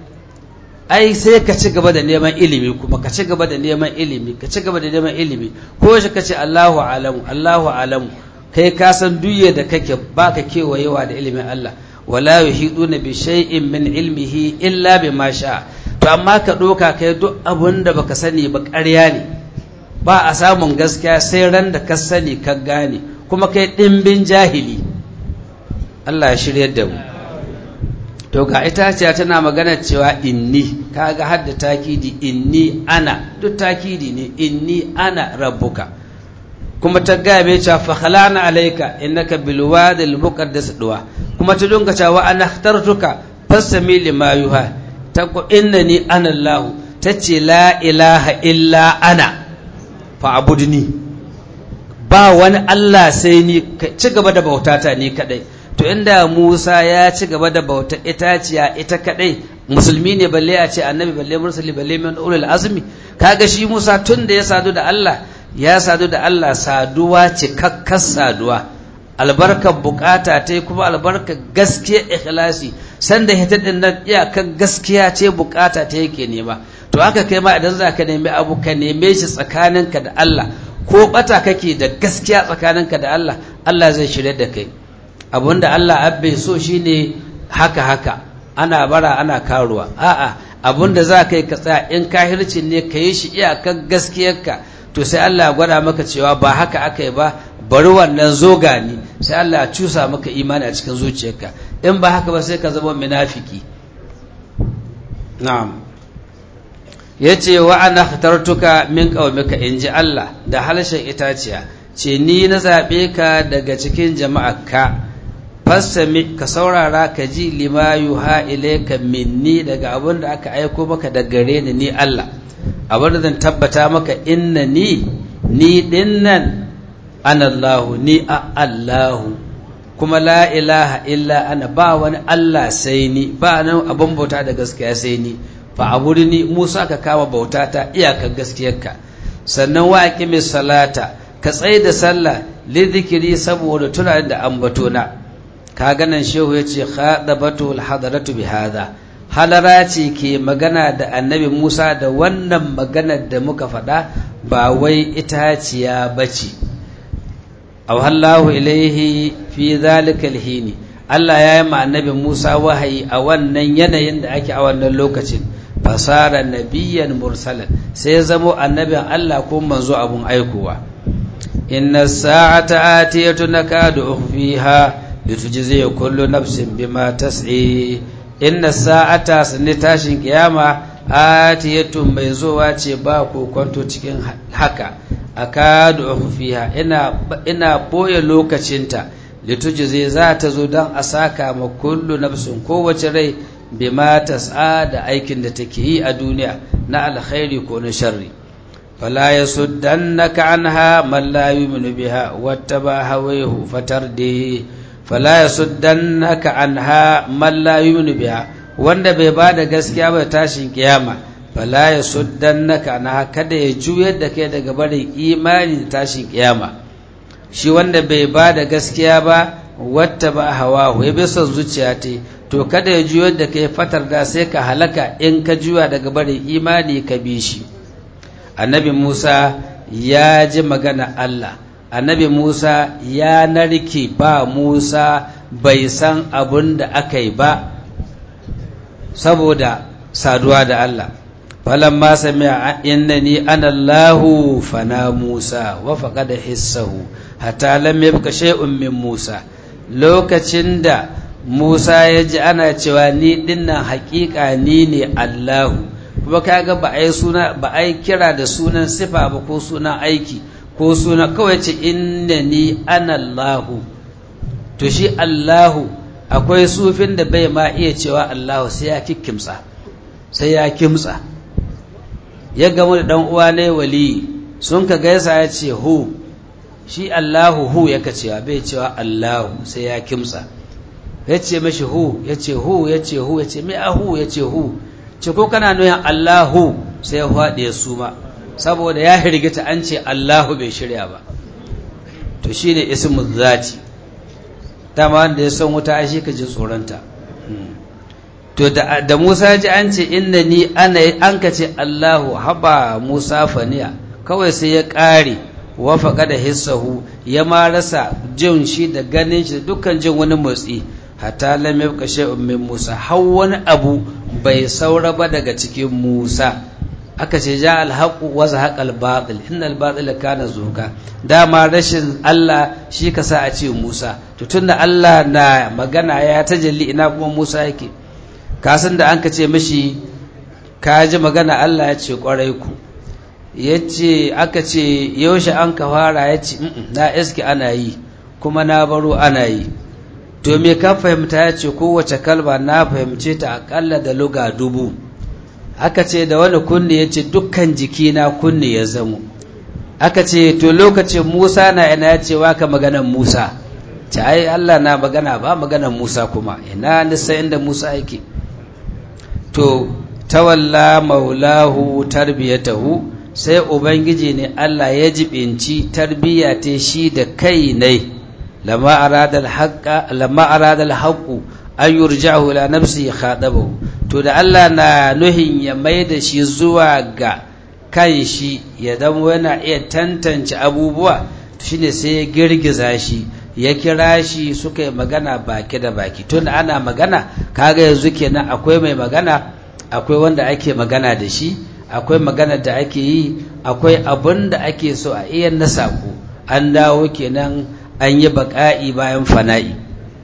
ai sai ka ci gaba da neman ilimi kuma ka ci gaba da neman ilimi ka ci gaba da neman ilimi ko shi ka ce Allahu alamu Allahu alamu kai ka san duye da kake baka kewayewa da ilimin Allah wala yuhiduna bi shay'in min ilmihi illa bima sha to amma ka doka kai duk abun da baka sani ba ƙarya ne ba a samun gaskiya sai ran da ka sani ka gane kuma kai ɗimbin jahili Allah ya shirya da mu to ga itaciya tana magana cewa inni kaga har da takidi inni ana duk takidi ne inni ana rabbuka kuma ta gaya mai cewa fa khalana alayka innaka bil wadi al muqaddas duwa kuma ta dunka cewa ana ikhtartuka fasami lima yuha ta ko innani ana allah tace la ilaha illa ana fa'abudni ba wani Allah sai ni ci gaba da bautata ni kadai to inda Musa ya ci gaba da bauta itaciya ita kadai musulmi ne balle a ce annabi balle mursali balle min ulul azmi kaga shi Musa tun da ya sadu da Allah ya sadu da Allah saduwa cikakkar saduwa albarkar bukata ta kuma albarkar gaskiya ikhlasi sanda hita din nan iyakar gaskiya ce bukata ta yake nema to haka kai ma idan za ka nemi abu ka neme shi tsakaninka da Allah ko bata kake da gaskiya tsakaninka da Allah Allah zai shirya da kai abinda Allah abbe so shine haka haka ana bara ana karuwa a'a abinda za ka yi ka tsaya in kahircin ne ka yi shi iyakar gaskiyarka to sai Allah ya gwada maka cewa ba haka aka yi ba bari wannan zo gani sai Allah ya cusa maka imani a cikin zuciyarka in ba haka ba sai ka zama munafiki na'am yace wa ana khatartuka min qaumika inji Allah da halshen itaciya ce ni na zabe ka daga cikin jama'arka fassami ka saurara ka ji lima yuha ilayka minni daga abin da aka aiko maka da gare ni ni Allah abin da zan tabbata maka inna ni ni dinnan ana Allahu ni a Allahu kuma la ilaha illa ana ba wani Allah sai ni ba nan abin bauta da gaskiya sai ni fa ni Musa ka kama bauta ta iyakar gaskiyarka sannan wa aqimi salata ka tsaye da sallah li zikiri saboda tunanin da ambato na ka ganan shehu yace khadabatu alhadaratu bi hadha halara ce ke magana da annabi Musa da wannan maganar da muka faɗa ba wai itaciya bace awhallahu ilaihi fi zalika alhini Allah ya yi ma annabi Musa wahayi a wannan yanayin da ake a wannan lokacin fasara nabiyyan mursalan sai ya zamo annabin Allah ko manzo abun aikowa inna sa'ata atiyatu nakadu ukhfiha litujzi kullu nafsin bima tas'i inna sa'ata sunni tashin kiyama atiyatu mai zuwa ce ba ko kwanto cikin haka akadu ukhfiha ina ina boye lokacinta litujzi za ta zo don a saka ma kullu nafsin kowace rai bima tas'a da aikin da take yi a duniya na alkhairi ko na sharri fala yasuddannaka anha man la yu'minu biha wattaba hawayhu fatardi fala yasuddannaka anha man la yu'minu biha wanda bai bada gaskiya ba tashin kiyama fala yasuddannaka anha kada ya juyar da kai daga barin imani da tashin kiyama shi wanda bai bada gaskiya ba wattaba hawahu ya bi son zuciya ta to kada ya juyar da kai fatar da sai ka halaka in ka juya daga barin imani ka bi shi annabi Musa ya ji magana Allah annabi Musa ya narke ba Musa bai san abun da aka yi ba saboda saduwa da Allah falamma sami'a innani ana Allahu fana Musa wa faqada hissahu hatta lam yabqa shay'un min Musa lokacin da Musa ya ji ana cewa ni dinnan haƙiƙa ni ne Allahu kuma kaga ba ai suna ba ai kira da sunan sifa ba ko sunan aiki ko suna kawai ce innani ana Allahu to shi Allahu akwai sufin da bai ma iya cewa Allahu sai ya kikkimsa sai ya kimtsa ya gamu da dan uwa ne wali sun ka gaisa ya ce hu shi Allahu hu yaka cewa bai cewa Allahu sai ya kimtsa ya ce mashi hu ya ce hu ya ce hu ya ce mai ahu ya ce hu ce ko kana nuyan Allahu sai ya faɗi ya suma saboda ya hirgita an ce Allahu bai shirya ba to shi ne ismu zati dama wanda ya san wuta shi ka ji tsoronta to da, Musa ji an ce inna ni ana an ka ce Allahu haba Musa faniya kawai sai ya ƙare wafaka da hissahu ya ma rasa jin shi da ganin shi da dukkan jin wani motsi hatta lam yabqa shay'un min Musa har wani abu bai saura ba daga cikin Musa aka ce ja alhaqu wa zahaqa albatil innal batila kana zuka dama rashin Allah shi ka sa a ce Musa to tunda Allah na magana ya tajalli ina kuma Musa yake ka san da an ka ce mishi ka ji magana Allah ya ce kwarai ku yace aka ce yaushe an ka fara yace na iski ana yi kuma na baro ana yi to me ka fahimta ya ce kowace kalma na fahimce ta akalla da luga dubu aka ce da wani kunne ya ce dukkan jikina kunne ya zamo aka ce to lokacin musa na ina ya ce waka maganan musa ta ai allah na magana ba maganan musa kuma ina nisa inda musa yake to tawalla maulahu tarbiyatahu sai ubangiji ne Allah ya jibinci tarbiyya ta shi da kai ne lamma arada al-haqqa lamma arada al-haqqu an yurja'u ila nafsi khadabahu to da Allah na nuhin ya mai da shi zuwa ga kan shi ya zama yana iya tantance abubuwa shine sai ya girgiza shi ya kira shi suka yi magana baki da baki tun ana magana kaga yanzu kenan akwai mai magana akwai wanda ake magana da shi akwai magana da ake yi akwai abun da ake so a iya na sako an dawo kenan an yi baƙa'i bayan fana'i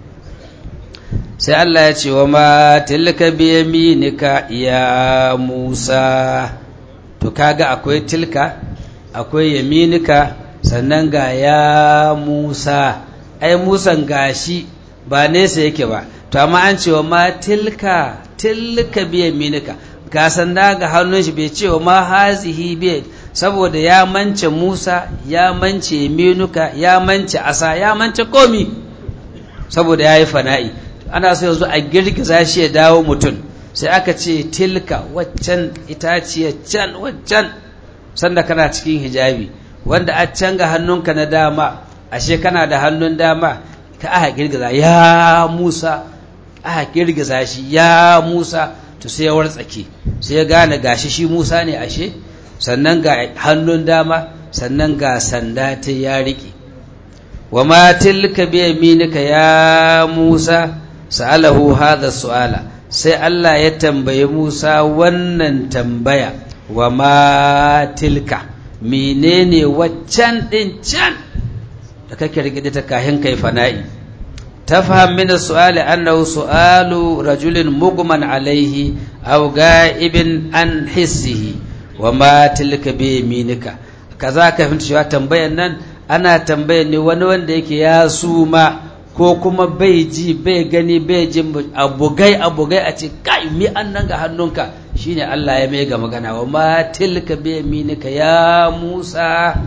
sai Allah ya ce wa ma tilka bi yaminika ya Musa to kaga akwai tilka akwai yaminika sannan ga ya Musa ai Musan gashi ba nesa yake ba to amma an ce wa ma tilka tilka bi yaminika ga sanda ga hannun shi bai ce wa ma hazihi bi saboda ya mance Musa ya mance yaminuka ya mance asa ya mance komi saboda ya yi fana'i ana so yanzu a girgiza shi ya dawo mutum sai aka ce tilka waccan itaciyar can waccan sanda kana cikin hijabi wanda a can ga hannunka na dama ashe kana da hannun dama ka aka girgiza ya musa aka girgiza shi ya musa to sai ya wartsake sai ya gane gashi shi musa ne ashe sannan ga hannun dama sannan ga sanda ta ya riƙe wa ma tilka bi yaminika ya musa sa'alahu hadha su'ala sai Allah ya tambayi Musa wannan tambaya wa ma tilka menene waccan din can da kake rigide ta kahin kai fana'i tafham min su'ali annahu su'alu rajulin mugman alaihi aw ga'ibin an hissihi wa ma tilka bi yaminika kaza ka fahimci cewa tambayan nan ana tambayan ne wani wanda yake ya suma ko kuma bai ji bai gani bai ji abugai abugai a ce kai mi an nan ga hannunka shine Allah ya mai ga magana wa ma tilka bi yaminika ya Musa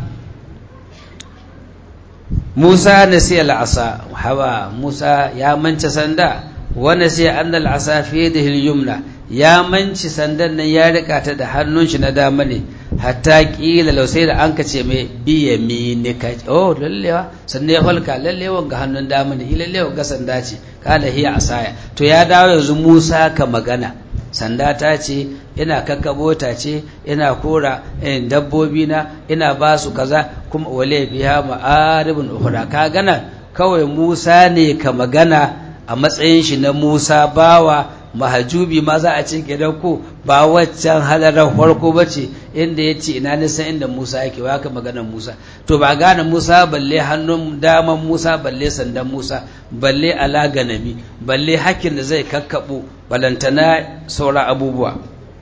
Musa nasiya al'asa hawa Musa ya manci sanda wa nasiya anna al'asa fi yadihi al-yumna ya manci sandan nan ya rika ta da hannun shi na dama ne hatta kila lau sai da an kace mai biya minika oh lallewa sannan ya falka lallewa ga hannun dama ne lallewa ga sanda ce kala hiya asaya to ya dawo yanzu Musa ka magana sanda ta ce ina kakkabo ta ce ina kora dabbobi na ina ba su kaza kuma wale biya ma'aribun ukhra ka gana kawai Musa ne ka magana a matsayin shi na Musa bawa mahajubi ma za a ce gidan ko ba waccan halarar farko ba ce inda ya ce ina nisan inda Musa yake waka maganar Musa to ba gane Musa balle hannun daman Musa balle sandan Musa balle ala ganami balle hakkin da zai kakkabo balantana sauran abubuwa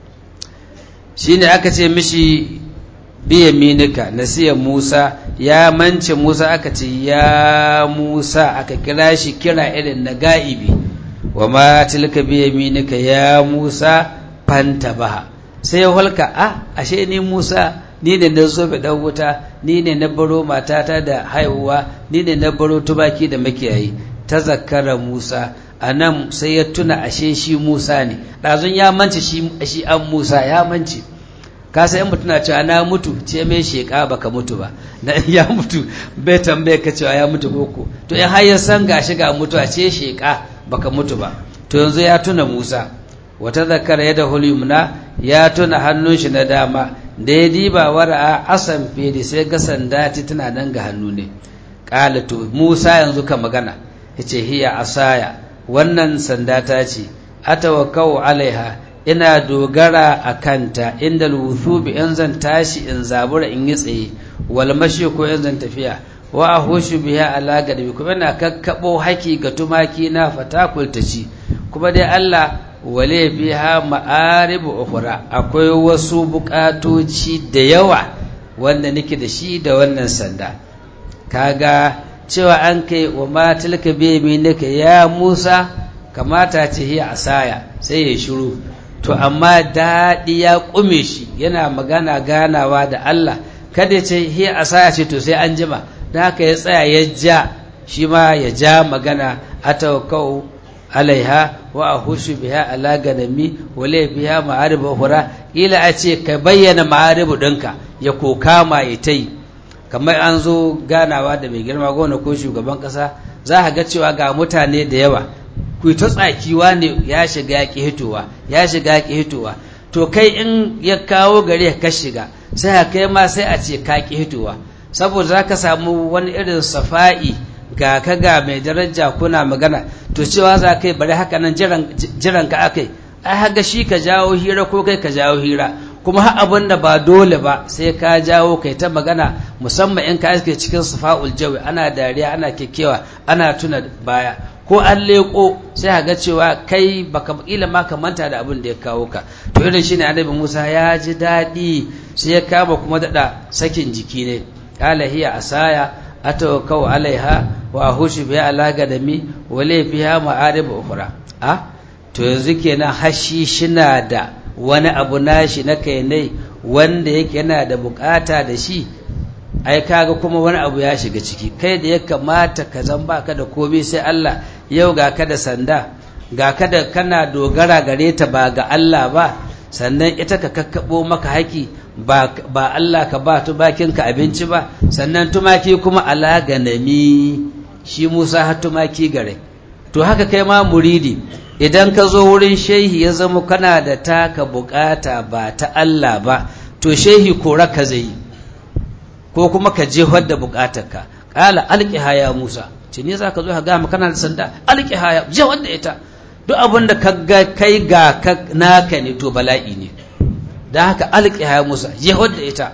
shine aka ce mishi biya minika nasiya Musa ya mance Musa aka ce ya Musa aka kira shi kira irin na ga'ibi wa ma tilka bi yaminika ya Musa fantabaha sai ya halka a ashe ni Musa ni ne na zo dan wuta ni ne na baro matata da haihuwa ni ne na baro tubaki da makiyayi ta zakkara Musa anan sai ya tuna ashe shi Musa ne ɗazun ya mance shi shi an Musa ya mance ka sai mutum na cewa na mutu ce mai sheka baka mutu ba na ya mutu bai tambaye ka cewa ya mutu koko to in har ya san gashi ga mutu a ce sheka baka mutu ba to yanzu ya tuna Musa wata zakara ya da hulimna ya tuna hannun shi na dama da ya diba wara'a asan fili sai ga sanda ta tana nan ga hannu ne kala to Musa yanzu ka magana yace hiya asaya wannan sanda ta ce atawakkau alaiha ina dogara a kanta inda luthubi in zan tashi in zabura in yi tsaye wal mashi ko in zan tafiya wa ahushu biha ala gadbi kuma ina kakkabo haki ga tumaki na fatakulta ci kuma dai Allah wale biha ma'aribu ukhra akwai wasu bukatoci da yawa wanda nake da shi da wannan sanda kaga cewa an kai wa ma tilka bi minika ya Musa kamata ce hiya asaya sai ya shiru to amma daɗi ya ƙume shi yana magana ganawa da Allah kada ce hiya asaya ce to sai an jima da haka ya tsaya ya ja shi ma ya ja magana a tawakkau alaiha wa ahushu biha ala ganami wa la biha ma'arib ukhra ila a ce ka bayyana ma'arib ɗinka ya ko kama ya tai kamar an zo ganawa da mai girma gona ko shugaban kasa za ka ga cewa ga mutane da yawa ku ta tsakiwa ne ya shiga ya ki hitowa ya shiga ya ki hitowa to kai in ya kawo gare ka shiga sai ka kai ma sai a ce ka ki hitowa saboda za ka samu wani irin safa'i ga ka ga mai daraja kuna magana to cewa za kai bari haka nan jiran ka akai ai haga shi ka jawo hira ko kai ka jawo hira kuma har abin da ba dole ba sai ka jawo kai ta magana musamman in ka iske cikin sufa'ul jawi ana dariya ana kekewa ana tuna baya ko an leko sai ga cewa kai baka kila ma ka manta da abin da ya kawo ka to irin shine annabi Musa ya ji daɗi sai ya kama kuma daɗa sakin jiki ne qala hiya asaya atawakkau alaiha wa ahushu biha ala gadami wa la fiha ma'arib ukhra a to yanzu kenan hashi shina da wani abu nashi na kai ne wanda yake yana da bukata da shi ai kaga kuma wani abu ya shiga ciki kai da ya kamata ka zan baka da komai sai Allah yau ga ka da sanda ga ka da kana dogara gare ta ba ga Allah ba sannan ita ka kakkabo maka haki ba, ba Allah ka ba tumakinka abinci ba sannan tumaki kuma ala ganami shi Musa har tumaki gare to haka kai ma muridi idan ka zo wurin shehi ya zama kana da taka bukata ba ta Allah ba to shehi kora ka zai ko kuma ka jefar da bukatarka kala alqiha ya Musa ce ne zaka zo ka ga kana da sanda alqiha ya je wanda ita duk abin da ka ga kai ga naka ne to bala'i ne da haka alqiha ya Musa jefar da ita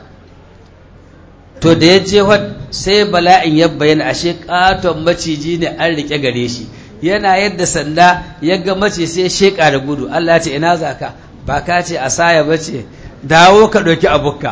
to da ya jefar sai bala'in ya bayyana ashe katon maciji ne an rike gare shi yana yadda sanda ya ga mace sai sheka da gudu Allah ya ce ina zaka ba ka ce a saya bace dawo ka ɗauki abukka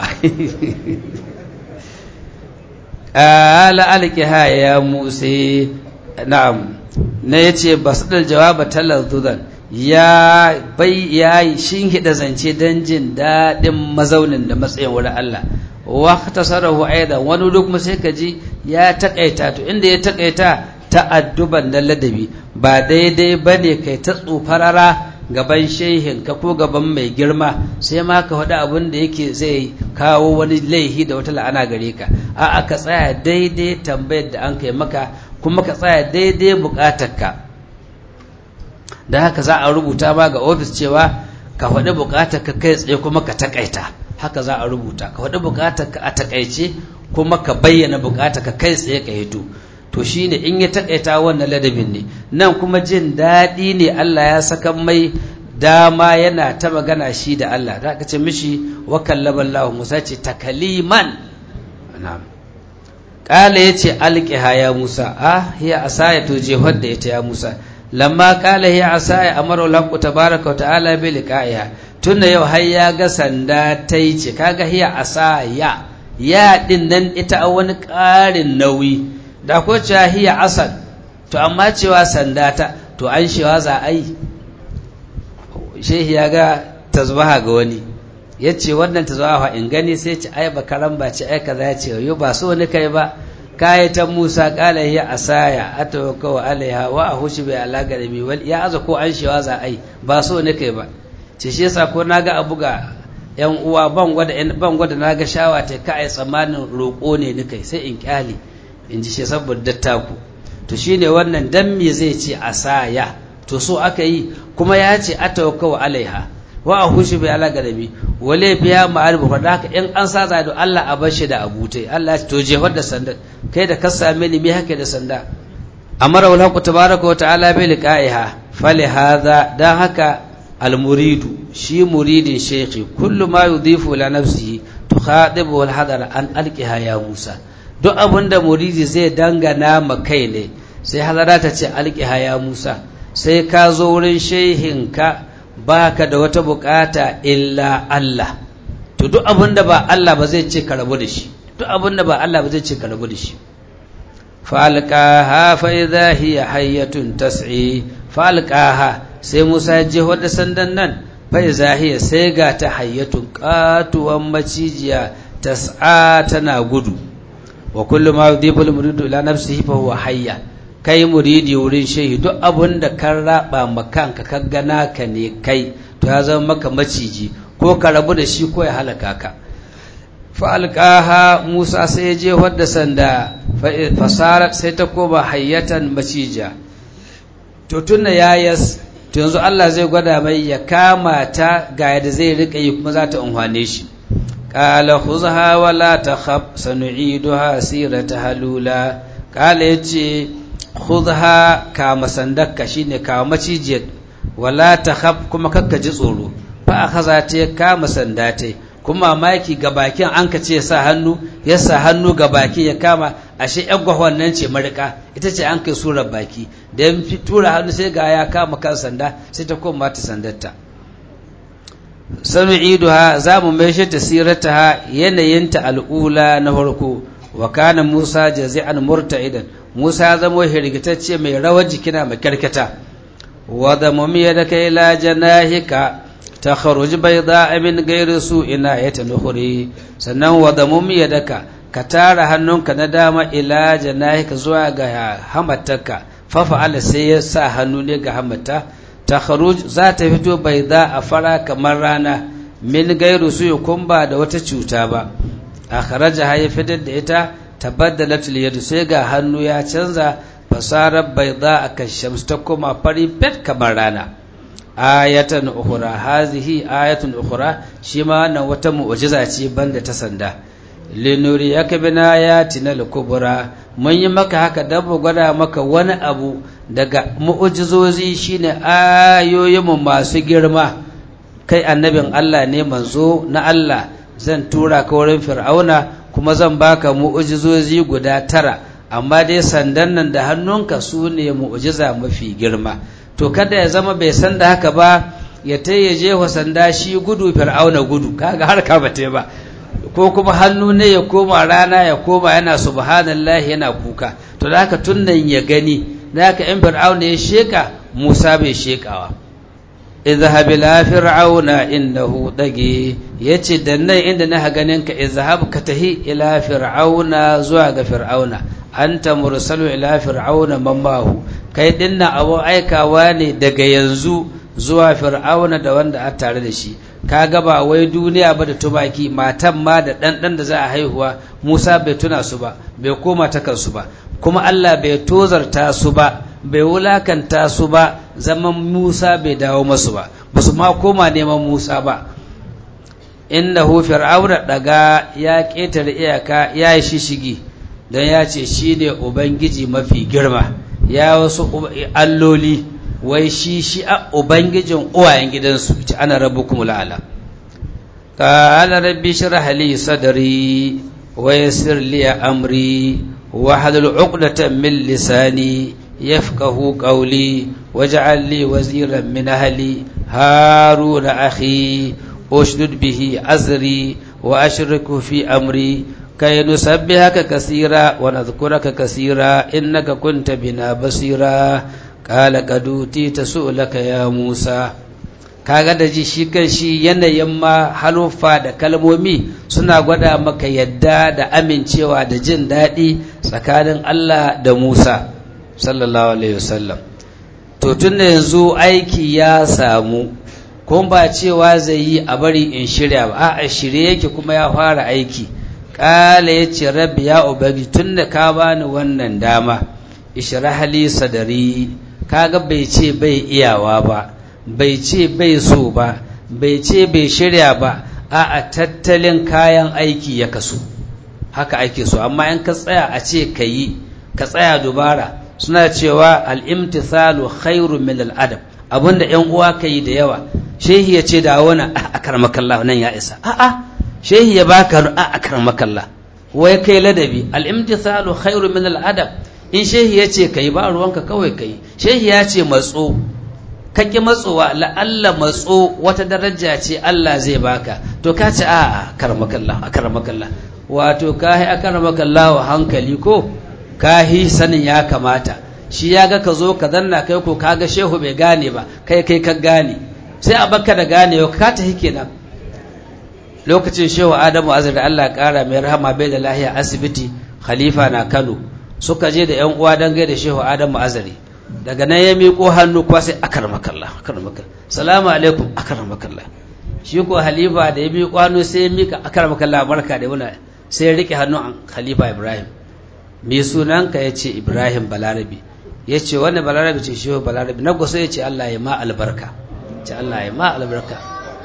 ala alqiha ya musa na'am na yace basadal jawaba talazzudan ya bai ya shin hida zance dan jin dadin mazaunin da matsayin wurin Allah wa tasarahu aidan wani duk kuma sai kaji ya takaita to inda ya takaita ta'adduban da ladabi ba daidai bane kai ta tsufarara gaban shehinka ko gaban mai girma sai ma ka faɗi abin da yake zai kawo wani laihi da wata la'ana gare ka a'a ka tsaya daidai tambayar da an kai maka kuma ka tsaya daidai buƙatarka da haka za a rubuta ma ga ofis cewa ka faɗi buƙatarka kai tsaye kuma ka takaita haka za a rubuta ka faɗi buƙatarka a takaice kuma ka bayyana buƙatarka kai tsaye ka hito to shine in ya takaita wannan ladabin ne nan kuma jin daɗi ne Allah ya saka mai dama yana ta magana shi da Allah da aka ce mishi wa kallaba Allah Musa ce takaliman na'am kala yace alqiha ya Musa ah hiya asaya to jehar da ita ya Musa lamma kala hiya asaya amara Allah tabaraka wa ta'ala bi liqa'iha tunda yau har ya ga sanda tai ce kaga hiya asaya ya din nan ita a wani ƙarin nauyi da ko cewa hiya asad to amma cewa sanda ta to an shewa za a yi shehi ya ga tazbaha ga wani ya ce wannan tazbaha in gani sai ce ai bakaran ba ce ai kaza ya ce yo ba so ni kai ba kayatan Musa kala hiya asaya atawaka wa alaiha wa ahushi bi alaga da wal ya aza ko an shewa za a yi ba so ni kai ba ce shi yasa ko naga abu ga yan uwa ban gwada ban gwada naga shawa ta ka ai tsammanin roƙo ne ni kai sai in kyale in ji shi saboda dattaku to shine wannan dan me zai ce asaya to so aka yi kuma ya ce atawakkau alaiha wa ahushu bi ala gadabi wale biya ma'arifu fa haka in an sa da Allah a bashi da abutai Allah to je da sanda kai da ka same ni me haka da sanda amara wal haqu tabaraka wa ta'ala bi liqa'iha fali hadha dan haka al muridu shi muridin shaykhi kullu ma yudhifu ila nafsihi tukhadibu wal hadara an alqiha ya musa duk abin da muridi zai dangana ma kai ne sai halara ta ce alƙiha ya musa sai ka zo wurin shehinka ba ka da wata bukata illa Allah to duk abin da ba Allah ba zai ce ka rabu da shi duk abin da ba Allah ba zai ce ka rabu da shi falqaha fa idha hiya hayyatun tas'i falqaha sai Musa ya je wadda sandan nan fa idha hiya sai ga ta hayyatun katuwan macijiya tas'a tana gudu wa kullu ma yudhibu al-muridu ila nafsihi fa huwa hayya kai muridi wurin shehi duk abun da kan raba makanka ka gana ka ne kai to ya zama maka maciji ko ka rabu da shi ko ya halaka ka fa'alƙaha musa sai ya je wadda sanda fasara sai ta koma hayyatan macija to tunna ya yas to yanzu Allah zai gwada mai ya kama ta ga yadda zai riƙa yi kuma za ta unhwane shi ƙala khuzha wa la takhaf sanu'iduha sirata halula ƙala yace khuzha kama sandakka shine kama macijiyar wala takhaf kuma kakka ji tsoro fa akhadha ta kama sanda ta kuma mamaki ga bakin an ka ce sa hannu ya sa hannu ga baki ya kama ashe yan gwahon nan ce marika ita ce an kai surar baki da ya tura hannu sai ga ya kama kan sanda sai ta koma ta sandarta sanu iduha za mu mai shi tasirata yanayinta al'ula na farko wa kana musa jazi'an murta'idan musa ya zama hirgitacce mai rawar jikina mai karkata wa da mumiya da kai la janahika تخرج بيضاء من غير سوء آية أخرى sannan wadamum yadaka ka tara hannunka na dama ila janahika zuwa ga hamatarka fafa'ala sai ya sa hannu ne ga hamata takharuj za ta fito baida a fara kamar rana min gairu su kumba da wata cuta ba akharaja ya fitar da ita tabaddalat yadu sai ga hannu ya canza fasarar baida akan shams ta koma fari fet kamar rana ayatan ukhra hazihi ayatun ukhra shi ma wannan wata mu'jiza ce banda ta sanda linuri yaka bina ayatina al-kubra mun yi maka haka dan mu gwada maka wani abu daga mu'jizozi shine ayoyin mu masu girma kai annabin Allah ne manzo na Allah zan tura ka wurin fir'auna kuma zan baka mu'jizozi guda tara amma dai sandan nan da hannunka su ne mu'jiza mafi girma to kada ya zama bai san da haka ba ya ta ya je wa sanda shi gudu fir'auna gudu kaga har ka bate ba ko kuma hannu ne ya koma rana ya koma yana subhanallahi yana kuka to da haka tunnan ya gani da haka in fir'auna ya sheka Musa bai shekawa izhab ila fir'auna innahu dagi yace da nan inda na ganin ka izhab ka tahi ila fir'auna zuwa ga fir'auna anta mursalu ila fir'auna mammahu kai dinna abu aikawa ne daga yanzu zuwa fir'auna da wanda a tare da shi kaga ba wai duniya ba da tumaki matan ma da ɗanɗan da za a haihuwa Musa bai tuna su ba bai koma ta kansu ba kuma Allah bai tozarta su ba bai wulakanta su ba zaman Musa bai dawo masu ba ba su ma koma neman Musa ba innahu fir'auna daga ya ƙetare iyaka ya yi shishigi don ya ce shi ne ubangiji mafi girma ya wasu alloli wai shi shi a ubangijin uwayen gidansu ce ana rabu kuma la'ala ƙala rabbi shirah li sadri wa yassir li amri wa halul uqdatan min lisani yafqahu qawli waj'al li waziran min ahli haruna akhi ushdud bihi azri wa ashriku fi amri كي نسبحك كثيرا ونذكرك كثيرا إنك كنت بنا بصيرا قال قد أوتيت سؤلك يا موسى kaga da ji shi kan shi yanayin ma halufa da kalmomi suna gwada maka yadda da amincewa da jin daɗi tsakanin Allah da Musa sallallahu alaihi wasallam to tun da yanzu aiki ya samu kuma ba cewa zai yi a bari in shirya ba a shirye yake kuma ya fara aiki ƙala ya ce rabbi ya ubangi tun da ka bani wannan dama ishrahali sadari kaga bai ce bai iyawa ba bai ce bai so ba bai ce bai shirya ba a a tattalin kayan aiki ya kaso haka ake so amma in ka tsaya a ce ka yi ka tsaya dubara suna cewa al'imtithalu khairu min al'adab abinda ‘yan uwa ka yi da yawa shehi ya ce da wani a karmakalla nan ya isa a'a shehi ya baka a karmakalla wai kai ladabi al'imtithalu khairu min al'adab in shehi ya ce kai ba ruwanka kawai kai shehi ya ce matso kake matsowa la'alla matso wata daraja ce Allah zai baka to ka ce a karmakalla a karmakalla wato ka yi a karmakalla wa hankali ko ka yi sanin ya kamata shi ya ga ka zo ka zanna kai ko ka ga shehu bai gane ba kai kai ka gane sai a baka da gane ka ta kenan lokacin shehu adamu azar da Allah kara mai rahama bai da lahiya asibiti khalifa na Kano suka je da yan uwa dan gaida shehu adamu azari daga nan ya miƙo hannu kuwa sai akar makalla akar makalla salamu alaikum akar makalla shi ko halifa da ya miƙo hannu sai ya miƙa akar makalla barka da wani sai ya riƙe hannu an khalifa ibrahim me sunanka ya ce ibrahim balarabi ya ce wani balarabi ce shehu balarabi na gusa ya ce allah ya ma albarka ce allah ya ma albarka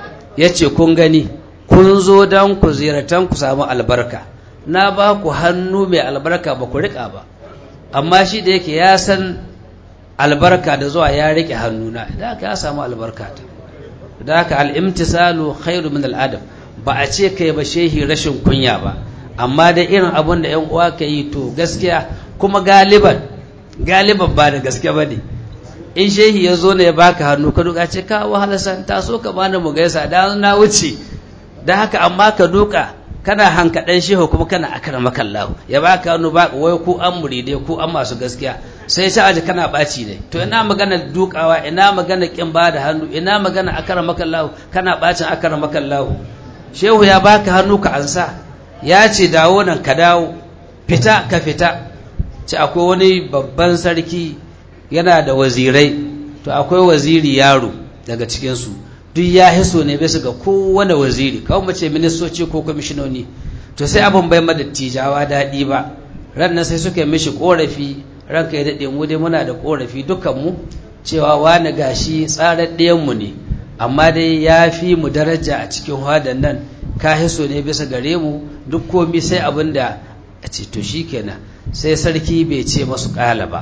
ya ce kun gani kun zo don ku ziyartan ku samu albarka na ba ku hannu mai albarka ba ku riƙa ba amma shi da yake ya san albarka da zuwa ya riƙe hannuna da aka ya samu albarka ta da aka al'imtisalu khairu min al'adam ba a ce kai ba shehi rashin kunya ba amma da irin abin da 'yan uwa ka yi to gaskiya kuma galiban galiban ba da gaske ba ne in shehi ya zo ne ya baka hannu ka duka ce ka wahala san ta so ka bani mu gaisa da na wuce da haka amma ka duka kana hankaɗan shehu kuma kana akara makallahu ya baka hannu ba wai ku an muride ku an masu gaskiya sai ta aji kana ɓaci ne to ina magana dukawa ina magana kin ba da hannu ina magana akara makallahu kana ɓacin akara makallahu shehu ya baka hannu ka ansa ya ce dawo nan ka dawo fita ka fita ce akwai wani babban sarki yana da wazirai to akwai waziri yaro daga cikinsu duk ya hiso ne bisa ga kowane waziri kawai mace ministoci ko kwamishinoni to sai abin bai mada tijawa daɗi ba ran nan sai suka yi mishi ƙorafi ranka ya daɗe mu dai muna da ƙorafi dukanmu cewa wani gashi tsarar ɗayanmu ne amma dai ya fi mu daraja a cikin hadan nan ka hiso ne bisa gare mu duk komi sai abin da a ce to kenan sai sarki bai ce masu ƙala ba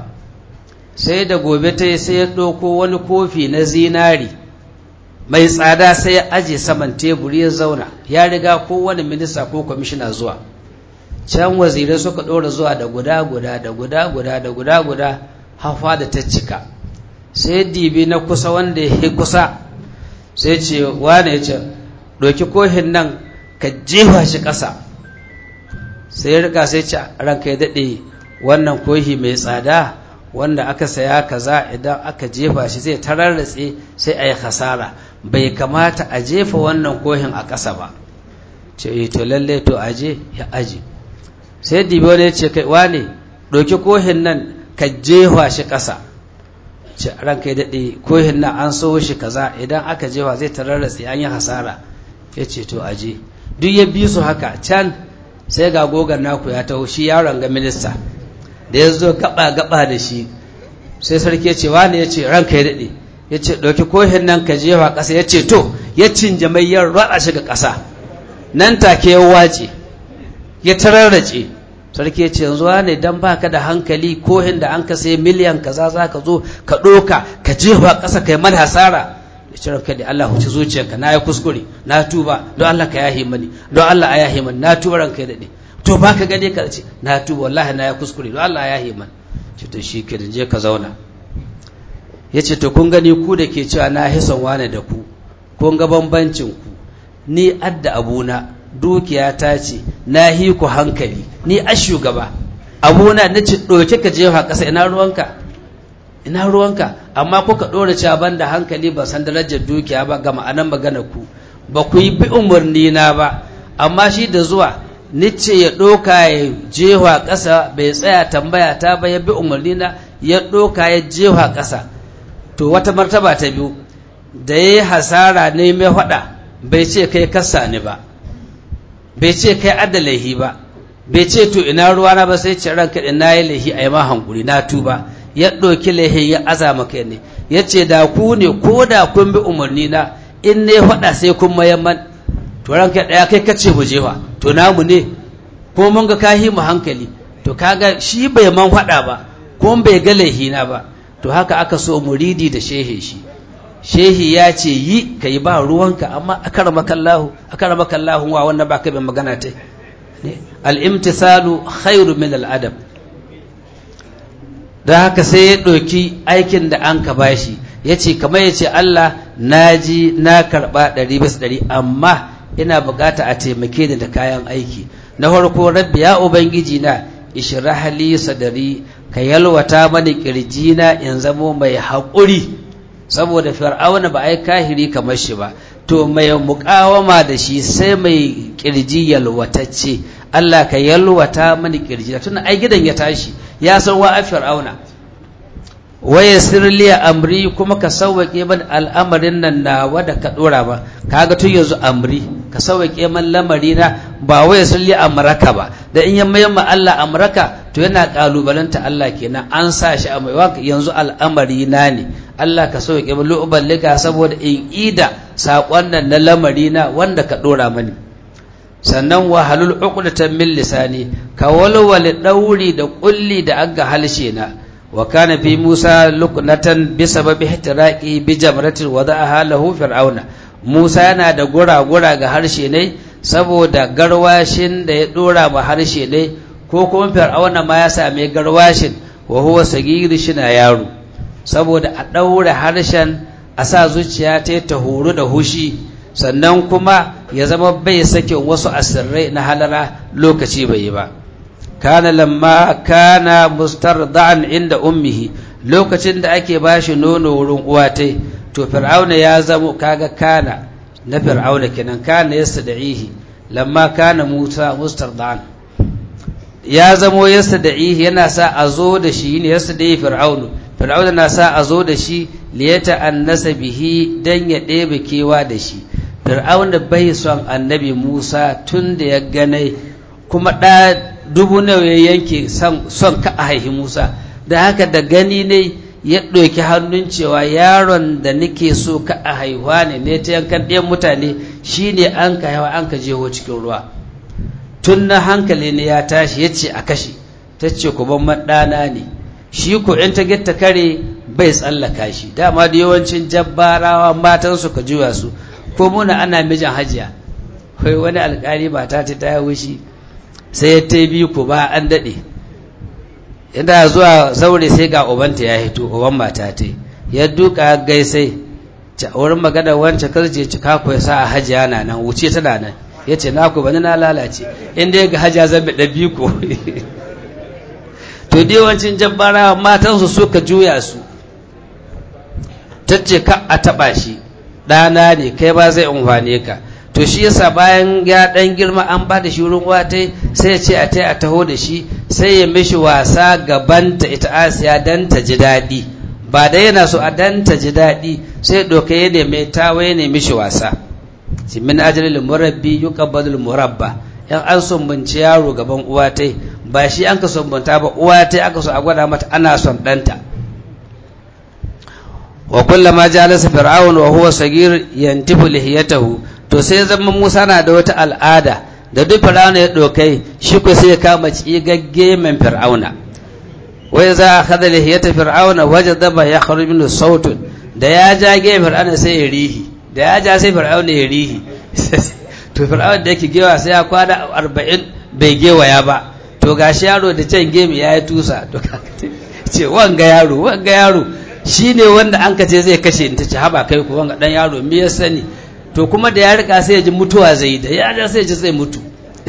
sai da gobe ta sai ya ɗauko wani kofi na zinari mai tsada sai ya aje saman teburi ya zauna ya riga kowane minista ko kwamishina zuwa can wazirai suka ɗora zuwa da guda guda da guda guda da guda guda hafa da ta cika sai dibi na kusa wanda ya kusa sai ce wane ya ce ɗauki kohin nan ka jefa shi ƙasa sai ya rika sai ce ranka ya daɗe wannan kohi mai tsada wanda aka saya kaza idan aka jefa shi zai tararratse sai a yi hasara bai kamata a jefa wannan kohin a ƙasa ba ce to lalle to aje ya aje sai dibi wani ce kai wane ɗauki kohin nan ka jefa shi ƙasa ce ranka ya daɗe kohin nan an so shi kaza idan aka jefa zai tararratse an yi hasara ya ce to aje duk ya bi su haka can sai ga gogon naku ya taho shi yaron ga minista da ya zo gaba-gaba da shi sai sarki ya ce wani ya ce ranka ya daɗe ya ce ɗauki kohin nan ka jefa ƙasa ya ce to ya cinje mai yan raɗa shi ga ƙasa nan take ya wace ya tararrace sarki ya ce yanzu wane dan baka da hankali kohin da an ka sai miliyan kaza za ka zo ka ɗoka ka jefa ƙasa kai mana hasara ya ce ranka da Allah huci zuciyarka na yi kuskure na tuba don Allah ka yahi mani don Allah a yahi mani na tuba ranka ya daɗe to ba ka gane ka ce na tuba wallahi na ya kuskure don Allah ya yi man ce to shi ke je ka zauna ya ce to kun gani ku da ke cewa na hison wane da ku kun ga bambancin ku ni adda abuna dukiya ta ce na hi ku hankali ni a shugaba abuna na ci ɗauke ka jefa ƙasa ina ruwanka ina ruwanka amma kuka ɗora cewa ban da hankali ba san darajar dukiya ba ga ma'anan magana ku ba ku yi bi umarni na ba amma shi da zuwa nice ya ɗoka ya jewa ƙasa bai tsaya tambaya ta ba ya bi umarni na ya ɗoka ya jewa ƙasa to wata martaba ta biyu da ya yi hasara ne mai faɗa bai ce kai kasa ni ba bai ce kai adda laihi ba bai ce to ina ruwana ba sai ce ranka na yi laihi a yi ma hankuri na tuba ya ɗauki laihi ya azama kai ne ya ce da ku ne ko da kun bi umarni na in ne faɗa sai kun mayamman to ranka ɗaya kai kace mu jefa to namu ne ko mun ga kahi mu hankali to kaga shi bai man faɗa ba ko bai ga laihina ba to haka aka so muridi da shehe shi shehi ya ce yi ka yi ba ruwanka amma akaramakallahu akaramakallahu wa wannan ba ka bin magana ta al-imtisalu khairu min al-adab don haka sai ya ɗauki aikin da an ka bashi ya ce kamar ya ce Allah na ji na karɓa ɗari bisa ɗari amma ina bukata a taimake ni da kayan aiki na farko rabbi ya ubangiji na ishrah li sadari ka yalwata mani kirjina in zamo mai haƙuri saboda fir'auna ba ai kahiri kamar shi ba to mai muƙawama da shi sai mai kirji yalwatacce Allah ka yalwata mani kirji tun ai gidan ya tashi ya san wa fir'auna waye sirliya amri kuma ka sauwaƙe man al'amarin nan na wada ka dora ba kaga tun yanzu amri ka sauwaƙe man lamari na ba waye sirliya amraka ba da in yamma yamma Allah amraka to yana kalubalanta Allah kenan an sa shi a mai yanzu al'amari na ne Allah ka sauwaƙe man lu'uballika saboda in ida saƙon nan na lamari na wanda ka dora mani sannan wahalul uqdatan min lisani ka walwale dauri da kulli da aga halshe na wa kana fi Musa luqnatan bi sababi ihtiraqi bi jamratin wada'aha lahu fir'auna Musa yana da gura-gura ga harshe ne saboda garwashin da ya dora ma harshe ne ko kuma fir'auna ma ya same garwashin wa huwa sagiri shina yaro saboda a daura harshen a sa zuciya ta ta horo da hushi sannan kuma ya zama bai sakin wasu asirrai na halara lokaci bai yi ba kana lamma kana mustarda'an inda ummihi lokacin da ake bashi nono wurin uwatai to fir'auna ya zamo kaga kana na fir'auna kenan kana yastada'ihi lamma kana musa mustarda'an ya zamo yastada'ihi yana sa a zo da shi ne yastada'i fir'aunu fir'auna na sa a zo da shi liyata annasa bihi dan ya ɗebe kewa da shi fir'auna bai son annabi musa tun da ya ganai kuma ɗa dubu nawa ya yanke son ka a haihi musa da haka da gani ne ya ɗauki hannun cewa yaron da nake so ka a haihuwa ne ne ta yankan ɗayan mutane shine an ka haihuwa an ka jeho cikin ruwa tun na hankali ne ya tashi ya ce a kashe ta ce ku ban ɗana ne shi ko in ta gitta kare bai tsallaka shi dama da yawancin jabbarawa matansu ka juya su ko muna ana mijin hajiya kai wani alkali ba ta ta ya wushi sai ya ta biyu ko ba an daɗe inda zuwa zaure sai ga ubanta ya hito uban mata ta ya duka gaisai ta wurin magana wancan karje ci kako ya sa a hajiya na nan wuce tana nan ya ce na ku bani na lalace inda ya ga hajiya zan da biyu ko to da yawancin jabbara matansu suka juya su ta ce ka a taɓa shi ɗana ne kai ba zai umfane ka to shi yasa bayan ya ɗan girma an ba da shi wurin wata sai ya ce a ta a taho da shi sai ya mishi wasa gabanta ita asiya dan ta ji daɗi ba da yana so a dan ta ji daɗi sai ɗauka ya neme tawa ya nemi shi wasa shi min ajalil murabbi yuqabbalul murabba yan an sumbunci yaro gaban uwatai ba shi an ka sumbunta ba uwatai aka so a gwada mata ana son ɗanta wa kullama jalasa fir'aun wa huwa sagir yantifu lihiyatahu to sai zama Musa na da wata al'ada da duk fir'auna ya dokai shi ko sai ya kama cigagge men fir'auna wai za a kada lihiyata fir'auna wajada ba ya kharuj min sautun da ya ja ge fir'auna sai ya rihi da ya ja sai fir'auna ya rihi to fir'auna da yake gewa sai ya kwana 40 bai gewaya ba to gashi yaro da can gemi ya yi tusa to ce wanga yaro wanga yaro shi ne wanda an kace zai kashe ta ci haba kai ku wanga dan yaro me ya sani to kuma da ya rika sai ya ji mutuwa zai da ya ja sai ya ji zai mutu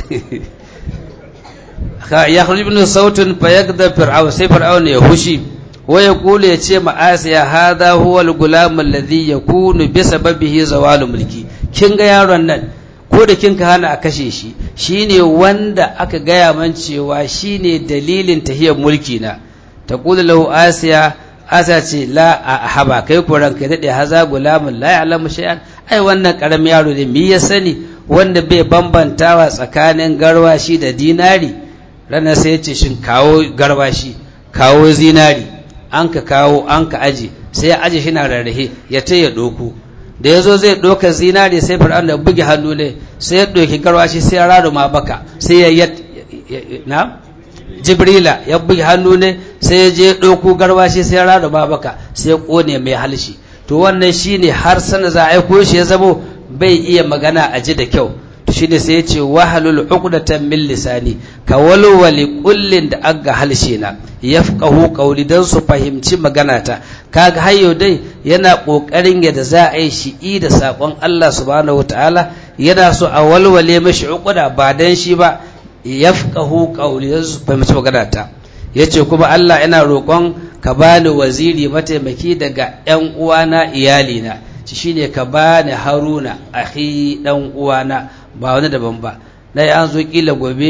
ya kharij ibn sautun fa yagda fir'aun sai fir'aun ya hushi wa ya kula ya ce ma asiya hadha huwa al-gulam alladhi yakunu bi sababihi zawalu mulki kin ga yaron nan ko da kin ka hana a kashe shi shine wanda aka gaya man cewa shine dalilin tahiyar mulki na taqulu lahu asiya asa ce la a haba kai ko ranka daɗe haza gulamun la ya'lamu shay'an ai wannan karamin yaro ne mi ya sani wanda bai bambantawa tsakanin garwashi da dinari ranar sai ya ce shin kawo garwashi kawo zinari an ka kawo an ka aje sai ya aje shi na rarrahe ya ta ya ɗoku da ya zo zai ɗoka zinari sai fir'aun da buge hannu ne sai ya ɗoki garwashi sai ya raruma baka sai ya na jibrila ya buge hannu ne sai ya je ɗauko garwashi sai ya rada babaka sai ya ƙone mai halshi to wannan shine har sana za a aiko shi ya zamo bai iya magana a ji da kyau to shine sai ya ce wahalul uqdatan min lisani ka walwali kullin da aga halshe na yafqahu qawli dan su fahimci magana ta kaga hayo dai yana kokarin yadda za a yi shi da sakon Allah subhanahu wataala yana so a walwale mashi uqda ba dan shi ba yafqahu qawli dan su fahimci magana ta yace kuma Allah ina roƙon ka bani waziri mataimaki daga ƴan uwana iyalina shine ka bani Haruna akhi dan uwana ba wani daban ba na an zo kila gobe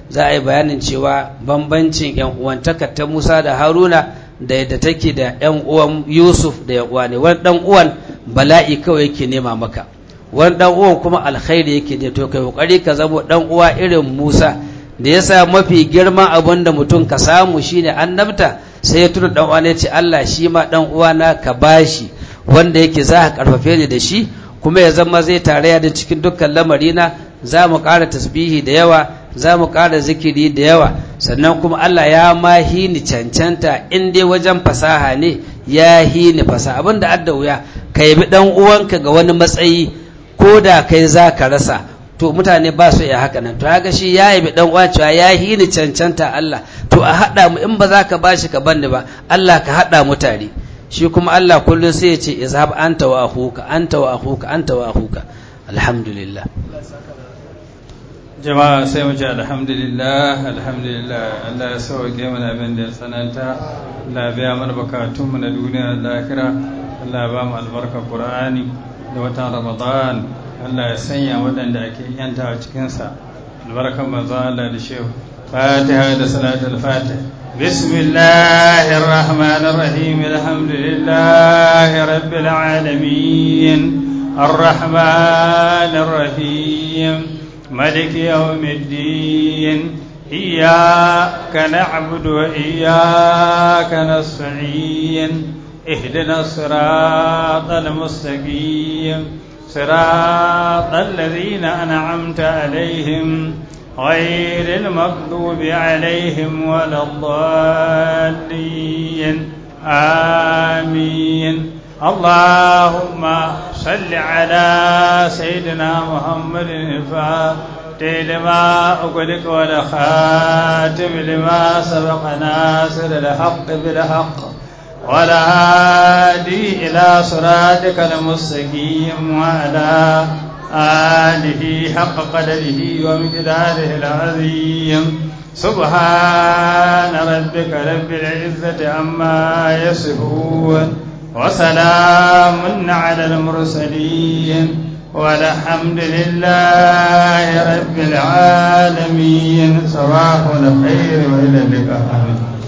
za a yi bayanin cewa bambancin yan uwantaka ta Musa da Haruna da yadda take da yan uwan Yusuf da yan uwa ne wani dan uwan bala'i kawai yake nema maka wani dan uwan kuma alkhairi yake da to kai kokari ka zamo dan uwa irin Musa da yasa mafi girman abin da mutum ka samu shine annabta sai ya tuna dan uwa ne ce Allah shi ma dan uwana ka bashi wanda yake za ka karfafe ni da shi kuma ya zama zai tarayya da cikin dukkan lamarina za mu ƙara tasbihi da yawa za mu ƙara zikiri da yawa sannan kuma Allah ya ma hini cancanta in dai wajen fasaha ne ya hini fasaha abin da adda wuya ka yabi dan uwanka ga wani matsayi ko da kai za ka rasa to mutane ba su iya haka nan to haka shi ya yabi dan uwa cewa ya hini cancanta Allah to a haɗa mu in ba za ka bashi ka banni ba Allah ka haɗa mu tare shi kuma Allah kullum sai ya ce izhab anta wa akhuka anta wa akhuka anta wa akhuka alhamdulillah jama'a sai mu ce alhamdulillah alhamdulillah Allah ya sauke mana abin da ya tsananta Allah ya biya mana bukatunmu na duniya da lahira Allah ya ba mu albarkar Qur'ani da watan Ramadan Allah ya sanya waɗanda ake yanta a cikinsa albarkar manzo Allah da shehu Fatiha da salatul Fatiha بسم الله الرحمن الرحيم الحمد لله رب العالمين الرحمن الرحيم ملك يوم الدين إياك نعبد وإياك نستعين اهدنا الصراط المستقيم صراط الذين أنعمت عليهم غير المغضوب عليهم ولا الضالين آمين اللهم صل على سيدنا محمد الفاتح لما أغلق والخاتم لما سبق ناصر الحق بالحق ولا هادي إلى صراطك المستقيم وعلى آله حق قدره ومقداره العظيم سبحان ربك رب العزة عما يصفون وسلام على المرسلين والحمد لله رب العالمين صباح الخير وإلى اللقاء آمين